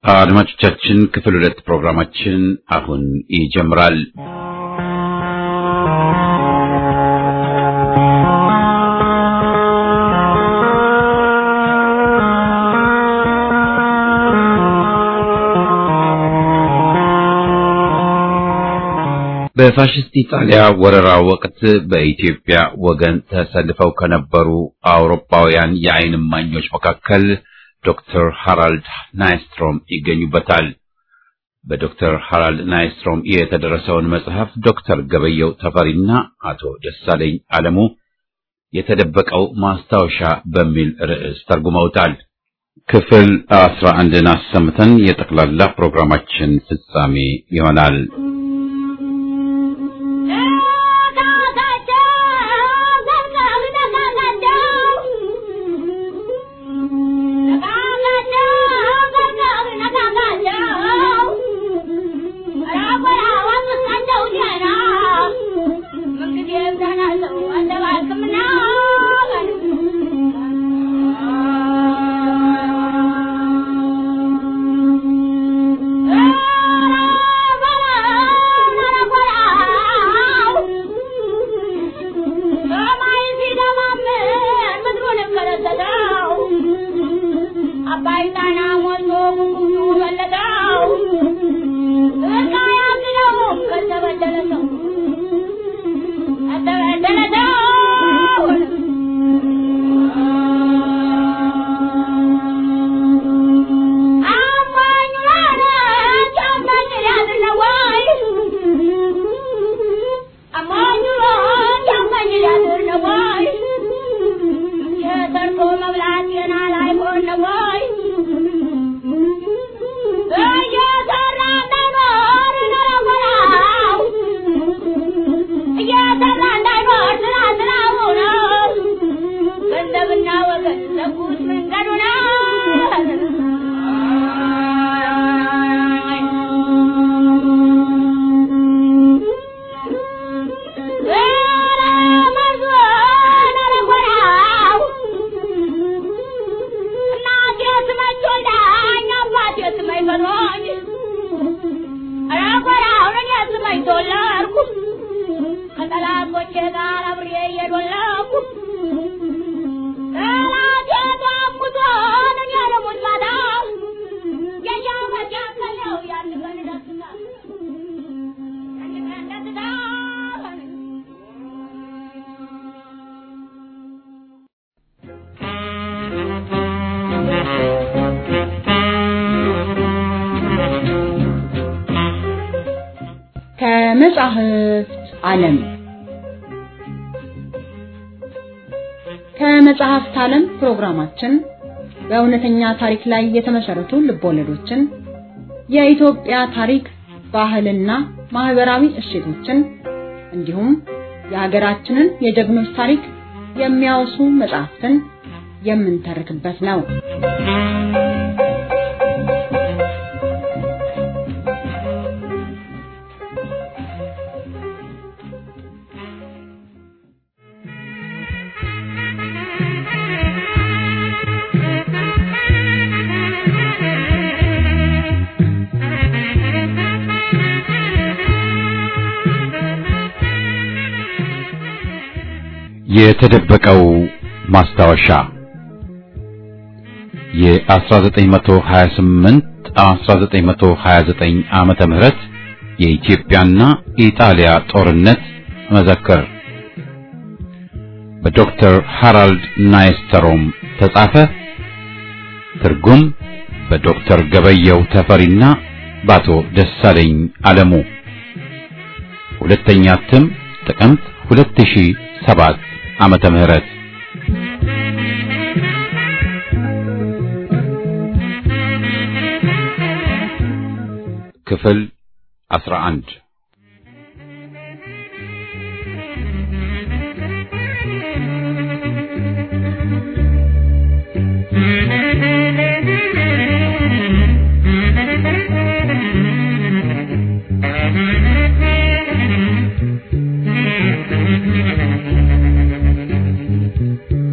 አድማጮቻችን ክፍል ሁለት ፕሮግራማችን አሁን ይጀምራል። በፋሽስት ኢጣሊያ ወረራ ወቅት በኢትዮጵያ ወገን ተሰልፈው ከነበሩ አውሮፓውያን የዓይን እማኞች መካከል ዶክተር ሃራልድ ናይስትሮም ይገኙበታል። በዶክተር ሃራልድ ናይስትሮም የተደረሰውን መጽሐፍ ዶክተር ገበየው ተፈሪና አቶ ደሳለኝ አለሙ የተደበቀው ማስታወሻ በሚል ርዕስ ተርጉመውታል። ክፍል አስራ አንድን አሰምተን የጠቅላላ ፕሮግራማችን ፍጻሜ ይሆናል። ከመጻሕፍት ዓለም ከመጽሐፍት ዓለም ፕሮግራማችን በእውነተኛ ታሪክ ላይ የተመሰረቱ ልቦለዶችን፣ የኢትዮጵያ ታሪክ፣ ባህልና ማህበራዊ እሴቶችን እንዲሁም የሀገራችንን የጀግኖች ታሪክ የሚያወሱ መጽሐፍትን የምንተርክበት ነው። የተደበቀው ማስታወሻ የ1928 1929 ዓመተ ምህረት የኢትዮጵያና ኢጣሊያ ጦርነት መዘክር በዶክተር ሃራልድ ናይስተሮም ተጻፈ። ትርጉም በዶክተር ገበየው ተፈሪና በአቶ ደሳለኝ አለሙ። ሁለተኛ እትም ጥቅምት 2007 ዓመተ ምህረት ክፍል 11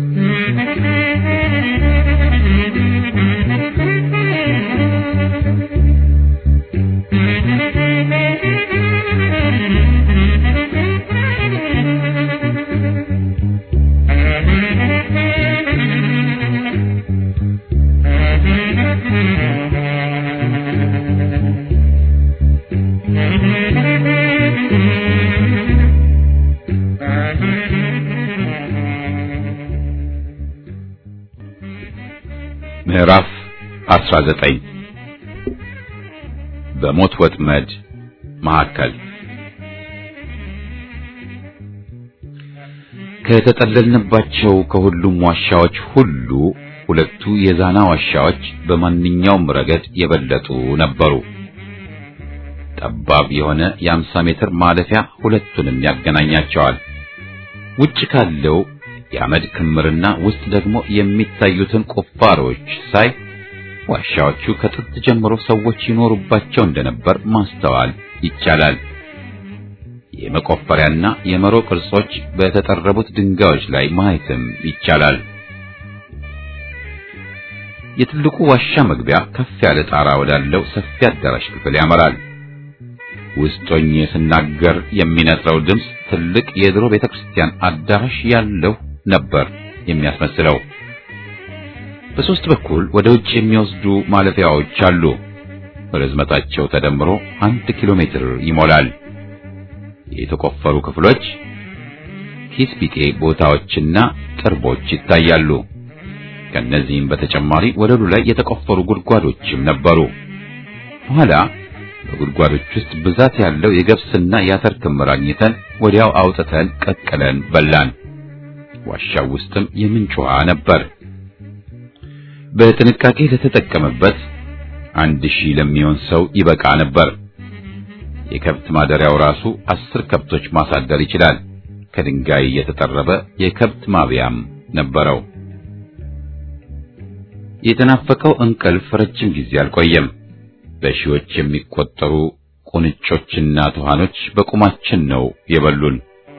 Thank you. 19 በሞት ወጥመድ መካከል ከተጠለልንባቸው ከሁሉም ዋሻዎች ሁሉ ሁለቱ የዛና ዋሻዎች በማንኛውም ረገድ የበለጡ ነበሩ። ጠባብ የሆነ የአምሳ ሜትር ማለፊያ ሁለቱንም ያገናኛቸዋል። ውጭ ካለው የአመድ ክምርና ውስጥ ደግሞ የሚታዩትን ቁፋሮች ሳይ ዋሻዎቹ ከጥንት ጀምሮ ሰዎች ይኖሩባቸው እንደነበር ማስተዋል ይቻላል። የመቆፈሪያና የመሮ ቅርጾች በተጠረቡት ድንጋዮች ላይ ማየትም ይቻላል። የትልቁ ዋሻ መግቢያ ከፍ ያለ ጣራ ወዳለው ሰፊ አዳራሽ ክፍል ያመራል። ውስጥ ሆኜ ስናገር የሚነጥረው ድምፅ ትልቅ የድሮ ቤተክርስቲያን አዳራሽ ያለው ነበር የሚያስመስለው። በሶስት በኩል ወደ ውጭ የሚወስዱ ማለፊያዎች አሉ። ርዝመታቸው ተደምሮ አንድ ኪሎ ሜትር ይሞላል። የተቆፈሩ ክፍሎች፣ ኪስ ቢጤ ቦታዎችና ጥርቦች ይታያሉ። ከነዚህም በተጨማሪ ወለሉ ላይ የተቆፈሩ ጉድጓዶችም ነበሩ። በኋላ በጉድጓዶች ውስጥ ብዛት ያለው የገብስና የአተር ክምር አግኝተን ወዲያው አውጥተን ቀቅለን በላን። ዋሻው ውስጥም የምንጭ ውሃ ነበር። በጥንቃቄ ለተጠቀመበት አንድ ሺህ ለሚሆን ሰው ይበቃ ነበር። የከብት ማደሪያው ራሱ አስር ከብቶች ማሳደር ይችላል። ከድንጋይ የተጠረበ የከብት ማብያም ነበረው። የተናፈቀው እንቅልፍ ረጅም ጊዜ አልቆየም። በሺዎች የሚቆጠሩ ቁንጮችና ትኋኖች በቁማችን ነው የበሉን።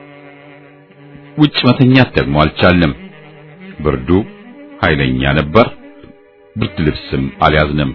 ውጭ መተኛት ደግሞ አልቻልንም። ብርዱ ኃይለኛ ነበር። ብርድ ልብስም አልያዝንም።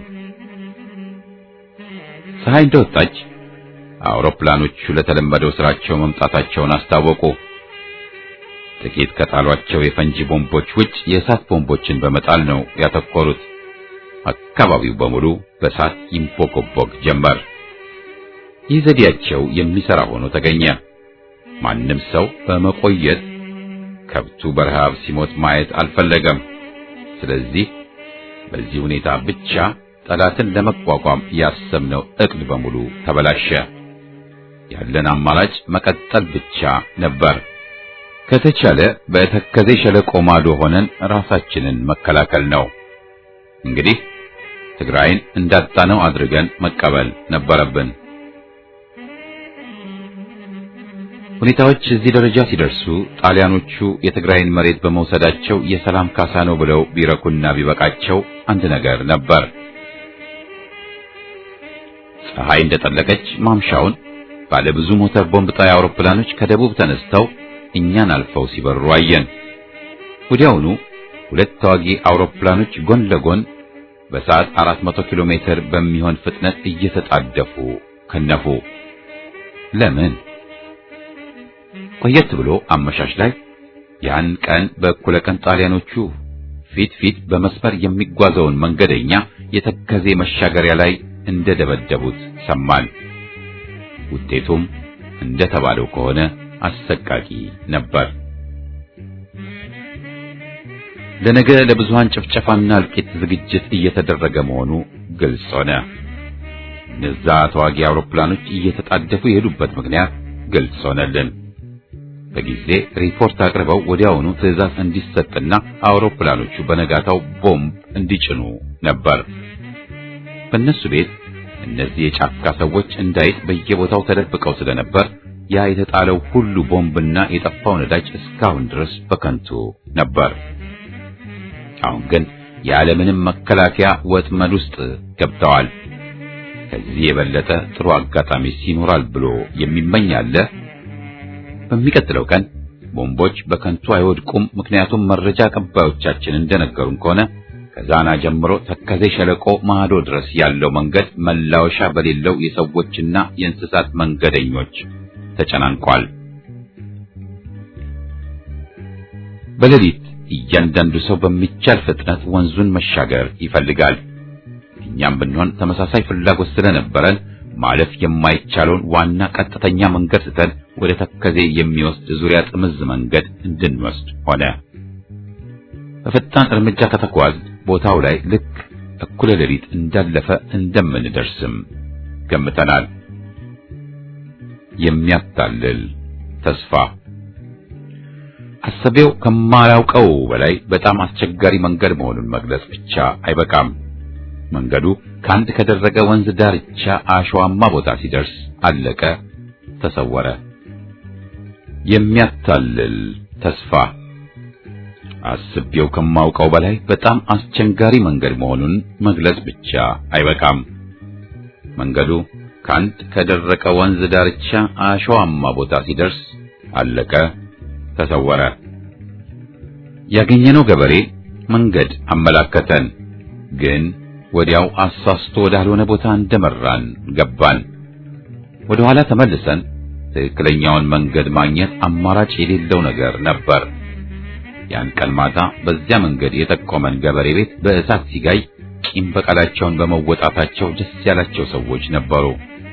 ፀሐይ እንደወጣች አውሮፕላኖቹ ለተለመደው ስራቸው መምጣታቸውን አስታወቁ። ጥቂት ከጣሏቸው የፈንጂ ቦምቦች ውጭ የእሳት ቦምቦችን በመጣል ነው ያተኮሩት። አካባቢው በሙሉ በእሳት ይንቦገቦግ ጀመር። ይህ ዘዴያቸው የሚሰራ ሆኖ ተገኘ። ማንም ሰው በመቆየት ከብቱ በረሃብ ሲሞት ማየት አልፈለገም። ስለዚህ በዚህ ሁኔታ ብቻ ጠላትን ለመቋቋም ያሰብነው እቅድ በሙሉ ተበላሸ። ያለን አማራጭ መቀጠል ብቻ ነበር። ከተቻለ በተከዜ ሸለቆ ማዶ ሆነን ራሳችንን መከላከል ነው። እንግዲህ ትግራይን እንዳጣነው አድርገን መቀበል ነበረብን። ሁኔታዎች እዚህ ደረጃ ሲደርሱ ጣሊያኖቹ የትግራይን መሬት በመውሰዳቸው የሰላም ካሳ ነው ብለው ቢረኩና ቢበቃቸው አንድ ነገር ነበር። ፀሐይ እንደጠለቀች ማምሻውን ባለ ብዙ ሞተር ቦምብ ጣይ አውሮፕላኖች ከደቡብ ተነስተው እኛን አልፈው ሲበሩ አየን። ወዲያውኑ ሁለት ተዋጊ አውሮፕላኖች ጎን ለጎን በሰዓት 400 ኪሎ ሜትር በሚሆን ፍጥነት እየተጣደፉ ከነፉ። ለምን? ቆየት ብሎ አመሻሽ ላይ ያን ቀን በእኩለ ቀን ጣሊያኖቹ ፊት ፊት በመስመር የሚጓዘውን መንገደኛ የተከዜ መሻገሪያ ላይ እንደደበደቡት ሰማን። ውጤቱም እንደተባለው ከሆነ አሰቃቂ ነበር። ለነገ ለብዙሃን ጭፍጨፋና እልቂት ዝግጅት እየተደረገ መሆኑ ግልጽ ሆነ። እነዛ ተዋጊ አውሮፕላኖች እየተጣደፉ የሄዱበት ምክንያት ግልጽ ሆነልን። በጊዜ ሪፖርት አቅርበው ወዲያውኑ ትዕዛዝ እንዲሰጥና አውሮፕላኖቹ በነጋታው ቦምብ እንዲጭኑ ነበር። በእነሱ ቤት እነዚህ የጫካ ሰዎች እንዳይጥ በየቦታው ተደብቀው ስለነበር ያ የተጣለው ሁሉ ቦምብና የጠፋው ነዳጅ እስካሁን ድረስ በከንቱ ነበር። አሁን ግን ያለምንም መከላከያ ወጥመድ ውስጥ ገብተዋል። ከዚህ የበለጠ ጥሩ አጋጣሚ ይኖራል ብሎ የሚመኝ አለ? በሚቀጥለው ቀን ቦምቦች በከንቱ አይወድቁም። ምክንያቱም መረጃ አቀባዮቻችን እንደነገሩን ከሆነ ከዛና ጀምሮ ተከዜ ሸለቆ ማዶ ድረስ ያለው መንገድ መላወሻ በሌለው የሰዎችና የእንስሳት መንገደኞች ተጨናንቋል። በሌሊት እያንዳንዱ ሰው በሚቻል ፍጥነት ወንዙን መሻገር ይፈልጋል። እኛም ብንሆን ተመሳሳይ ፍላጎት ስለነበረን ማለፍ የማይቻለውን ዋና ቀጥተኛ መንገድ ስተን ወደ ተከዜ የሚወስድ ዙሪያ ጥምዝ መንገድ እንድንወስድ ሆነ። በፈጣን እርምጃ ከተጓዝ ቦታው ላይ ልክ እኩለ ሌሊት እንዳለፈ እንደምንደርስም ገምተናል። የሚያታልል ተስፋ አሰቤው ከማላውቀው በላይ በጣም አስቸጋሪ መንገድ መሆኑን መግለጽ ብቻ አይበቃም። መንገዱ ከአንድ ከደረቀ ወንዝ ዳርቻ አሸዋማ ቦታ ሲደርስ አለቀ፣ ተሰወረ። የሚያታልል ተስፋ አስቤው ከማውቀው በላይ በጣም አስቸጋሪ መንገድ መሆኑን መግለጽ ብቻ አይበቃም። መንገዱ ከአንድ ከደረቀ ወንዝ ዳርቻ አሸዋማ ቦታ ሲደርስ አለቀ፣ ተሰወረ። ያገኘነው ገበሬ መንገድ አመላከተን፣ ግን ወዲያው አሳስቶ ወዳልሆነ ቦታ እንደመራን ገባን። ወደ ኋላ ተመልሰን ትክክለኛውን መንገድ ማግኘት አማራጭ የሌለው ነገር ነበር። ያን ቀን ማታ በዚያ መንገድ የጠቆመን ገበሬ ቤት በእሳት ሲጋይ ቂም በቀላቸውን በመወጣታቸው ደስ ያላቸው ሰዎች ነበሩ።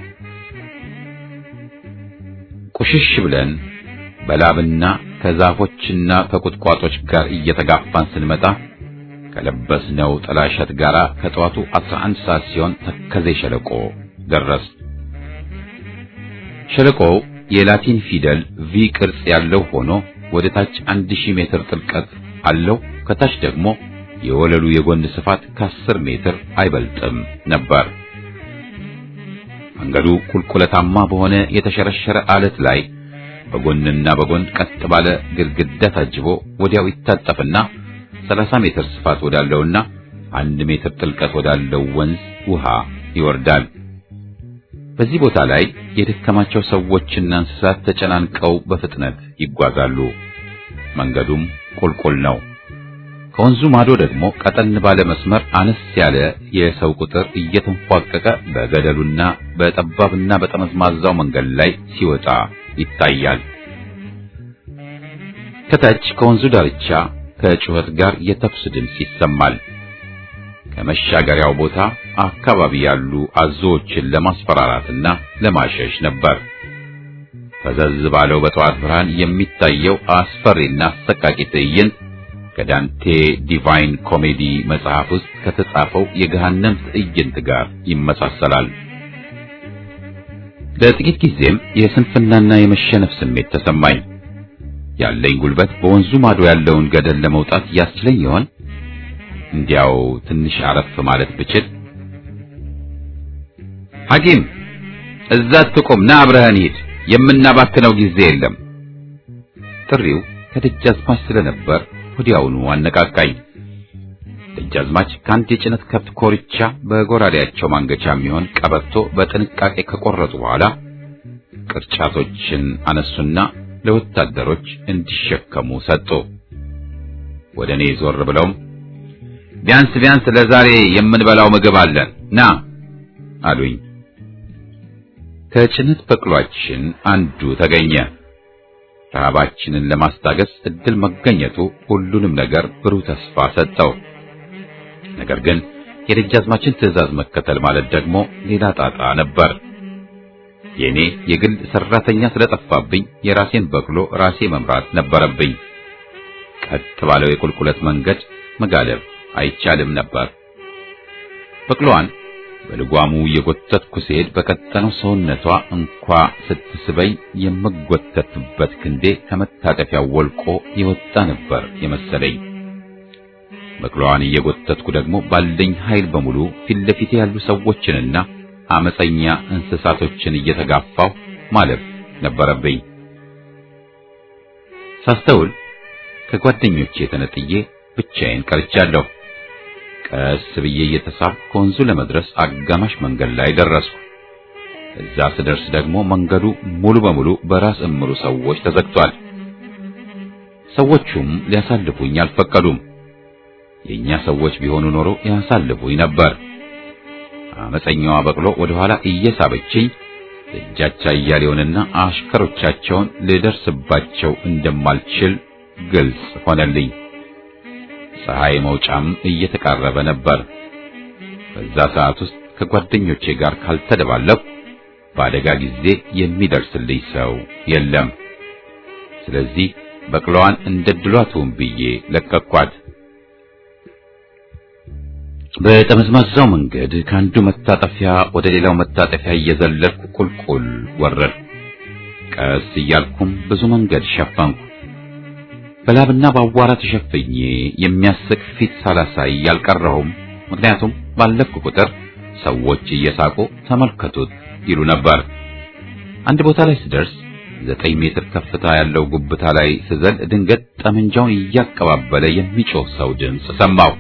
ቁሽሽ ብለን በላብና ከዛፎችና ከቁጥቋጦች ጋር እየተጋፋን ስንመጣ ከለበስነው ጥላሸት ጋር ከጠዋቱ 11 ሰዓት ሲሆን ተከዜ ሸለቆ ደረስ። ሸለቆው የላቲን ፊደል ቪ ቅርጽ ያለው ሆኖ ወደ ታች 1000 ሜትር ጥልቀት አለው። ከታች ደግሞ የወለሉ የጎን ስፋት ከ10 ሜትር አይበልጥም ነበር። መንገዱ ቁልቁለታማ በሆነ የተሸረሸረ አለት ላይ በጎንና በጎን ቀጥ ባለ ግድግዳ ታጅቦ ወዲያው ይታጠፍና 30 ሜትር ስፋት ወዳለውና አንድ ሜትር ጥልቀት ወዳለው ወንዝ ውሃ ይወርዳል። በዚህ ቦታ ላይ የደከማቸው ሰዎችና እንስሳት ተጨናንቀው በፍጥነት ይጓዛሉ። መንገዱም ቁልቁል ነው። ከወንዙ ማዶ ደግሞ ቀጠን ባለ መስመር አነስ ያለ የሰው ቁጥር እየተንፏቀቀ በገደሉና በጠባብና በጠመዝማዛው መንገድ ላይ ሲወጣ ይታያል። ከታች ከወንዙ ዳርቻ ከጩኸት ጋር የተኩስ ድምፅ ይሰማል። ከመሻገሪያው ቦታ አካባቢ ያሉ አዞዎችን ለማስፈራራትና ለማሸሽ ነበር። ፈዘዝ ባለው በጠዋት ብርሃን የሚታየው አስፈሪና አሰቃቂ ትዕይንት ከዳንቴ ዲቫይን ኮሜዲ መጽሐፍ ውስጥ ከተጻፈው የገሃነም ትዕይንት ጋር ይመሳሰላል። ለጥቂት ጊዜም የስንፍናና የመሸነፍ ስሜት ተሰማኝ። ያለኝ ጉልበት በወንዙ ማዶ ያለውን ገደል ለመውጣት ያስችለኝ ይሆን? እንዲያው ትንሽ አረፍ ማለት ብችል። ሐኪም እዛ ትቆም፣ ና አብረህን ሂድ፣ የምናባክነው ጊዜ የለም። ጥሪው ከደጃዝማች ስለነበር ወዲያውኑ አነቃቃኝ። ደጃዝማች ከአንድ የጭነት ከብት ኮርቻ በጎራዴያቸው ማንገቻ የሚሆን ቀበቶ በጥንቃቄ ከቆረጡ በኋላ ቅርጫቶችን አነሱና ለወታደሮች እንዲሸከሙ ሰጡ። ወደ እኔ ዞር ብለውም ቢያንስ ቢያንስ ለዛሬ የምንበላው ምግብ አለን ና አሉኝ። ከጭነት በቅሏችን አንዱ ተገኘ። ረሃባችንን ለማስታገስ እድል መገኘቱ ሁሉንም ነገር ብሩህ ተስፋ ሰጠው። ነገር ግን የደጃዝማችን ትዕዛዝ መከተል ማለት ደግሞ ሌላ ጣጣ ነበር። የኔ የግል ሰራተኛ ስለጠፋብኝ የራሴን በቅሎ ራሴ መምራት ነበረብኝ። ቀጥ ባለው የቁልቁለት መንገድ መጋለብ አይቻልም ነበር። በቅሎዋን በልጓሙ የጎተትኩ ስሄድ በቀጠነው ሰውነቷ እንኳ ስትስበኝ የምጎተትበት ክንዴ ከመታጠፊያው ወልቆ የወጣ ነበር የመሰለኝ። በቅሎዋን እየጎተትኩ ደግሞ ባለኝ ኃይል በሙሉ ፊት ለፊቴ ያሉ ሰዎችንና አመፀኛ እንስሳቶችን እየተጋፋው ማለፍ ነበረብኝ። ሳስተውል ከጓደኞቼ ተነጥዬ ብቻዬን ቀርቻለሁ። ቀስ ብዬ እየተሳብኩ ከወንዙ ለመድረስ አጋማሽ መንገድ ላይ ደረስኩ። እዛ ስደርስ ደግሞ መንገዱ ሙሉ በሙሉ በራስ እምሩ ሰዎች ተዘግቷል። ሰዎቹም ሊያሳልፉኝ አልፈቀዱም። የኛ ሰዎች ቢሆኑ ኖሮ ያሳልፉኝ ነበር። አመፀኛዋ በቅሎ ወደ ኋላ እየሳበችኝ ደጃቻ እያሌውንና አሽከሮቻቸውን ልደርስባቸው እንደማልችል ግልጽ ሆነልኝ። ፀሐይ መውጫም እየተቃረበ ነበር። በዛ ሰዓት ውስጥ ከጓደኞቼ ጋር ካልተደባለኩ በአደጋ ጊዜ የሚደርስልኝ ሰው የለም። ስለዚህ በቅሎዋን እንደ ድሏቱን ብዬ ለቀኳት። በጠመዝማዛው መንገድ ከአንዱ መታጠፊያ ወደ ሌላው መታጠፊያ እየዘለልኩ ቁልቁል ወረድ። ቀስ እያልኩም ብዙ መንገድ ሸፈንኩ። በላብና በአቧራ ተሸፍኜ የሚያስቅ ፊት ሳላሳይ ያልቀረሁም። ምክንያቱም ባለፍኩ ቁጥር ሰዎች እየሳቁ ተመልከቱት ይሉ ነበር። አንድ ቦታ ላይ ስደርስ ዘጠኝ ሜትር ከፍታ ያለው ጉብታ ላይ ስዘል ድንገት ጠመንጃውን እያቀባበለ የሚጮህ ሰው ድምፅ ሰማሁ።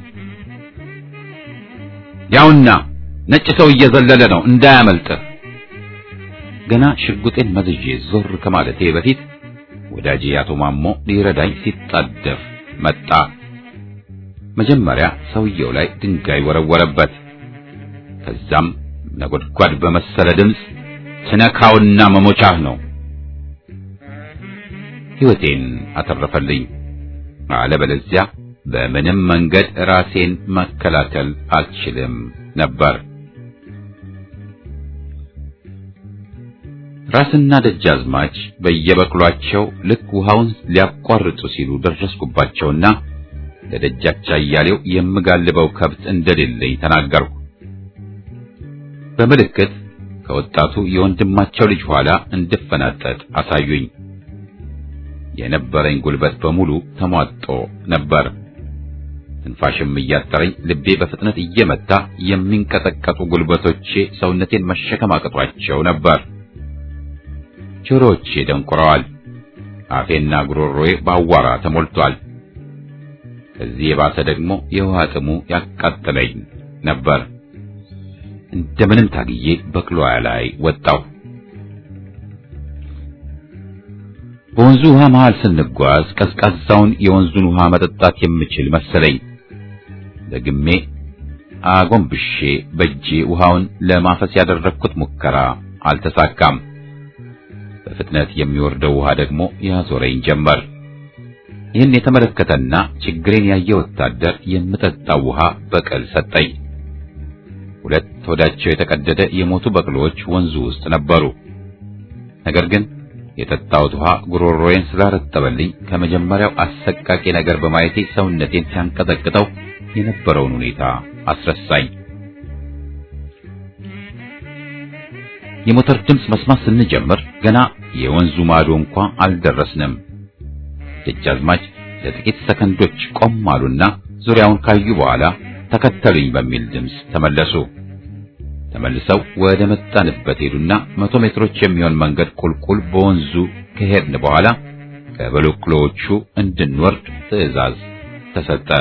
ያውና ነጭ ሰው እየዘለለ ነው እንዳያመልጥህ። ገና ሽጉጤን መዝዤ ዞር ከማለቴ በፊት ወዳጄ አቶ ማሞ ሊረዳኝ ሲጣደፍ መጣ። መጀመሪያ ሰውየው ላይ ድንጋይ ወረወረበት። ከዛም ነጎድጓድ በመሰለ ድምፅ ትነካውና መሞቻህ ነው ሕይወቴን አተረፈልኝ። አለበለዚያ በምንም መንገድ ራሴን መከላከል አልችልም ነበር። ራስና ደጃዝማች በየበቅሏቸው ልክ ውሃውን ሊያቋርጡ ሲሉ ደረስኩባቸውና ለደጃች አያሌው የምጋልበው ከብት እንደሌለኝ ተናገርኩ። በምልክት ከወጣቱ የወንድማቸው ልጅ ኋላ እንድፈናጠጥ አሳዩኝ። የነበረኝ ጉልበት በሙሉ ተሟጦ ነበር። ትንፋሽም እያጠረኝ ልቤ በፍጥነት እየመታ የሚንቀጠቀጡ ጉልበቶቼ ሰውነቴን መሸከም አቅቷቸው ነበር። ጆሮዎቼ ደንቁረዋል። አፌና ጉሮሮዬ በአዋራ ተሞልቷል። ከዚህ የባሰ ደግሞ የውሃ ጥሙ ያቃጥለኝ ነበር። እንደምንም ታግዬ በቅሎያ ላይ ወጣሁ። በወንዙ ውሃ መሃል ስንጓዝ ቀዝቃዛውን የወንዙን ውሃ መጠጣት የምችል መሰለኝ። ደግሜ አጎንብሼ በእጄ ውሃውን ለማፈስ ያደረግኩት ሙከራ አልተሳካም። በፍጥነት የሚወርደው ውሃ ደግሞ ያዞረኝ ጀመር። ይህን የተመለከተና ችግሬን ያየ ወታደር የምጠጣው ውሃ በቅል ሰጠኝ። ሁለት ሆዳቸው የተቀደደ የሞቱ በቅሎች ወንዙ ውስጥ ነበሩ። ነገር ግን የጠጣሁት ውሃ ጉሮሮዬን ስላረጠበልኝ ከመጀመሪያው አሰቃቂ ነገር በማየቴ ሰውነቴን ሲያንቀጠቅጠው የነበረውን ሁኔታ አስረሳኝ። የሞተር ድምፅ መስማት ስንጀምር ገና የወንዙ ማዶ እንኳ አልደረስንም። ደጃዝማች ለጥቂት ሰከንዶች ቆም አሉና ዙሪያውን ካዩ በኋላ ተከተሉኝ በሚል ድምፅ ተመለሱ። ተመልሰው ወደ መጣንበት ሄዱና መቶ ሜትሮች የሚሆን መንገድ ቁልቁል በወንዙ ከሄድን በኋላ ከበሎክሎዎቹ እንድንወርድ ትዕዛዝ ተሰጠ።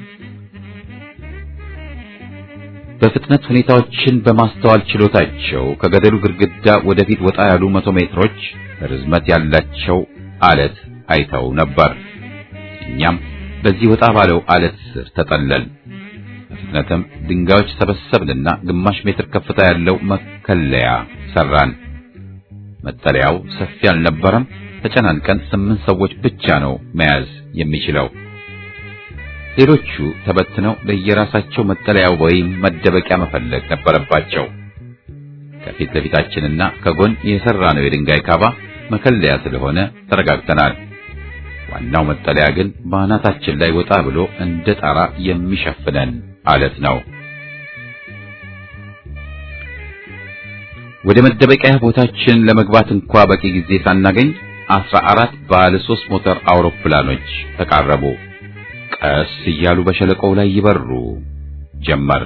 በፍጥነት ሁኔታዎችን በማስተዋል ችሎታቸው ከገደሉ ግድግዳ ወደፊት ወጣ ያሉ መቶ ሜትሮች ርዝመት ያላቸው አለት አይተው ነበር። እኛም በዚህ ወጣ ባለው አለት ስር ተጠለል። በፍጥነትም ድንጋዮች ሰበሰብንና ግማሽ ሜትር ከፍታ ያለው መከለያ ሰራን። መጠለያው ሰፊ አልነበረም። ተጨናንቀን ስምንት ሰዎች ብቻ ነው መያዝ የሚችለው። ሌሎቹ ተበትነው ለየራሳቸው መጠለያ ወይም መደበቂያ መፈለግ ነበረባቸው። ከፊት ለፊታችንና ከጎን የሰራነው የድንጋይ ካባ መከለያ ስለሆነ ተረጋግተናል። ዋናው መጠለያ ግን በአናታችን ላይ ወጣ ብሎ እንደ ጣራ የሚሸፍነን አለት ነው። ወደ መደበቂያ ቦታችን ለመግባት እንኳ በቂ ጊዜ ሳናገኝ አስራ አራት ባለ ሶስት ሞተር አውሮፕላኖች ተቃረቡ። ቀስ እያሉ በሸለቆው ላይ ይበሩ ጀመር።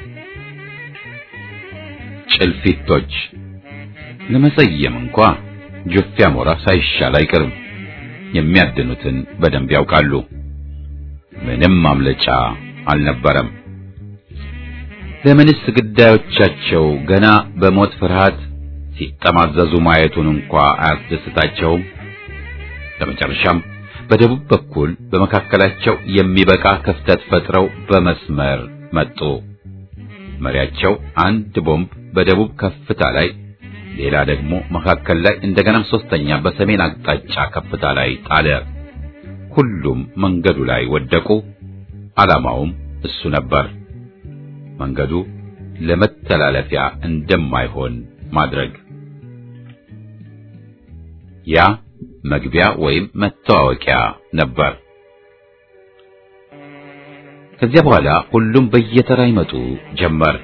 ጭልፊቶች ለመሰየም እንኳ ጆፌ አሞራ ሳይሻል አይቀርም። የሚያድኑትን በደንብ ያውቃሉ። ምንም ማምለጫ አልነበረም። ለምንስ ግዳዮቻቸው ገና በሞት ፍርሃት ሲጠማዘዙ ማየቱን እንኳ አያስደስታቸውም? በመጨረሻም በደቡብ በኩል በመካከላቸው የሚበቃ ክፍተት ፈጥረው በመስመር መጡ። መሪያቸው አንድ ቦምብ በደቡብ ከፍታ ላይ ሌላ ደግሞ መካከል ላይ እንደገናም ሶስተኛ በሰሜን አቅጣጫ ከፍታ ላይ ጣለ። ሁሉም መንገዱ ላይ ወደቁ። ዓላማውም እሱ ነበር፣ መንገዱ ለመተላለፊያ እንደማይሆን ማድረግ። ያ መግቢያ ወይም መተዋወቂያ ነበር። ከዚያ በኋላ ሁሉም በየተራ ይመጡ ጀመር።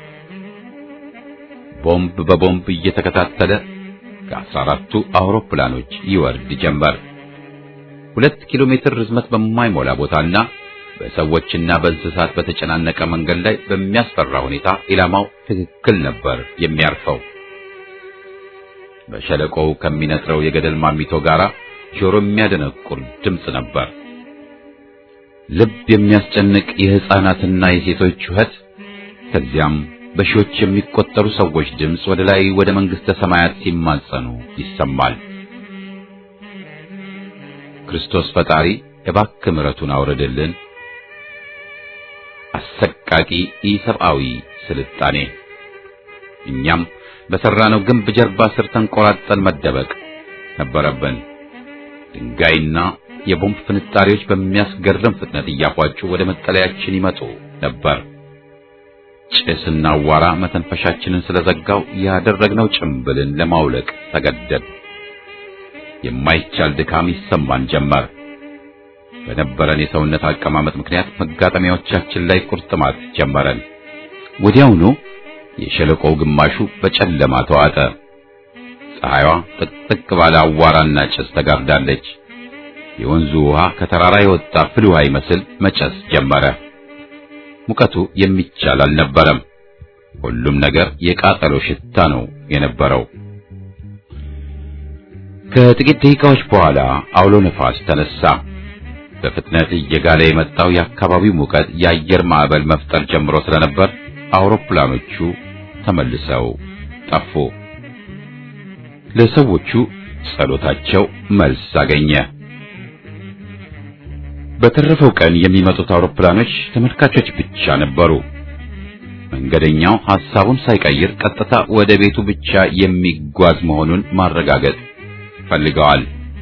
ቦምብ በቦምብ እየተከታተለ ከአስራ አራቱ አውሮፕላኖች ይወርድ ጀመር። ሁለት ኪሎ ሜትር ርዝመት በማይሞላ ቦታና በሰዎችና በእንስሳት በተጨናነቀ መንገድ ላይ በሚያስፈራ ሁኔታ ኢላማው ትክክል ነበር የሚያርፈው። በሸለቆው ከሚነጥረው የገደል ማሚቶ ጋር ጆሮ የሚያደነቁር ድምፅ ነበር። ልብ የሚያስጨንቅ የሕፃናትና የሴቶች ጩኸት፣ ከዚያም በሺዎች የሚቆጠሩ ሰዎች ድምፅ ወደ ላይ ወደ መንግሥተ ሰማያት ሲማጸኑ ይሰማል። ክርስቶስ ፈጣሪ እባክህ ምሕረቱን አውርድልን። አሰቃቂ ኢሰብአዊ ስልጣኔ። እኛም በሠራነው ግንብ ጀርባ ስር ተንቆራጠን መደበቅ ነበረብን። ድንጋይና የቦምብ ፍንጣሪዎች በሚያስገርም ፍጥነት እያፏጩ ወደ መጠለያችን ይመጡ ነበር። ጭስና አዋራ መተንፈሻችንን ስለዘጋው ያደረግነው ጭምብልን ለማውለቅ ተገደድ። የማይቻል ድካም ይሰማን ጀመር። በነበረን የሰውነት አቀማመጥ ምክንያት መጋጠሚያዎቻችን ላይ ቁርጥማት ጀመረን። ወዲያውኑ የሸለቆው ግማሹ በጨለማ ተዋጠ። ፀሐይዋ ጥቅጥቅ ባለ አዋራና ጭስ ተጋርዳለች። የወንዙ ውሃ ከተራራ የወጣ ፍል ውሃ ይመስል መጨስ ጀመረ። ሙቀቱ የሚቻል አልነበረም። ሁሉም ነገር የቃጠሎ ሽታ ነው የነበረው። ከጥቂት ደቂቃዎች በኋላ አውሎ ነፋስ ተነሳ። በፍጥነት እየጋለ የመጣው የአካባቢው ሙቀት የአየር ማዕበል መፍጠር ጀምሮ ስለነበር አውሮፕላኖቹ ተመልሰው ጠፉ። ለሰዎቹ ጸሎታቸው መልስ አገኘ። በተረፈው ቀን የሚመጡት አውሮፕላኖች ተመልካቾች ብቻ ነበሩ። መንገደኛው ሐሳቡን ሳይቀይር ቀጥታ ወደ ቤቱ ብቻ የሚጓዝ መሆኑን ማረጋገጥ ፈልገዋል።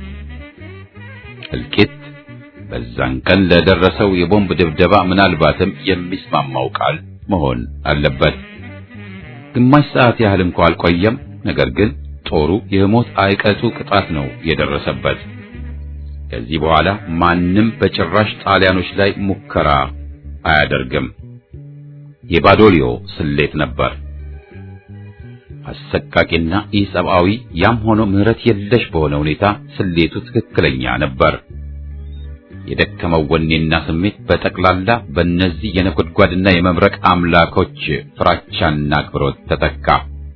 እልቂት በዛን ቀን ለደረሰው የቦምብ ድብደባ ምናልባትም የሚስማማው ቃል መሆን አለበት። ግማሽ ሰዓት ያህል እንኳ አልቆየም። ነገር ግን ጦሩ የሞት አይቀጡ ቅጣት ነው የደረሰበት። ከዚህ በኋላ ማንም በጭራሽ ጣሊያኖች ላይ ሙከራ አያደርግም። የባዶሊዮ ስሌት ነበር። አሰቃቂና ኢሰብአዊ፣ ያም ሆኖ ምሕረት የለሽ በሆነ ሁኔታ ስሌቱ ትክክለኛ ነበር። የደከመው ወኔና ስሜት በጠቅላላ በእነዚህ የነጎድጓድና የመብረቅ አምላኮች ፍራቻና አክብሮት ተተካ።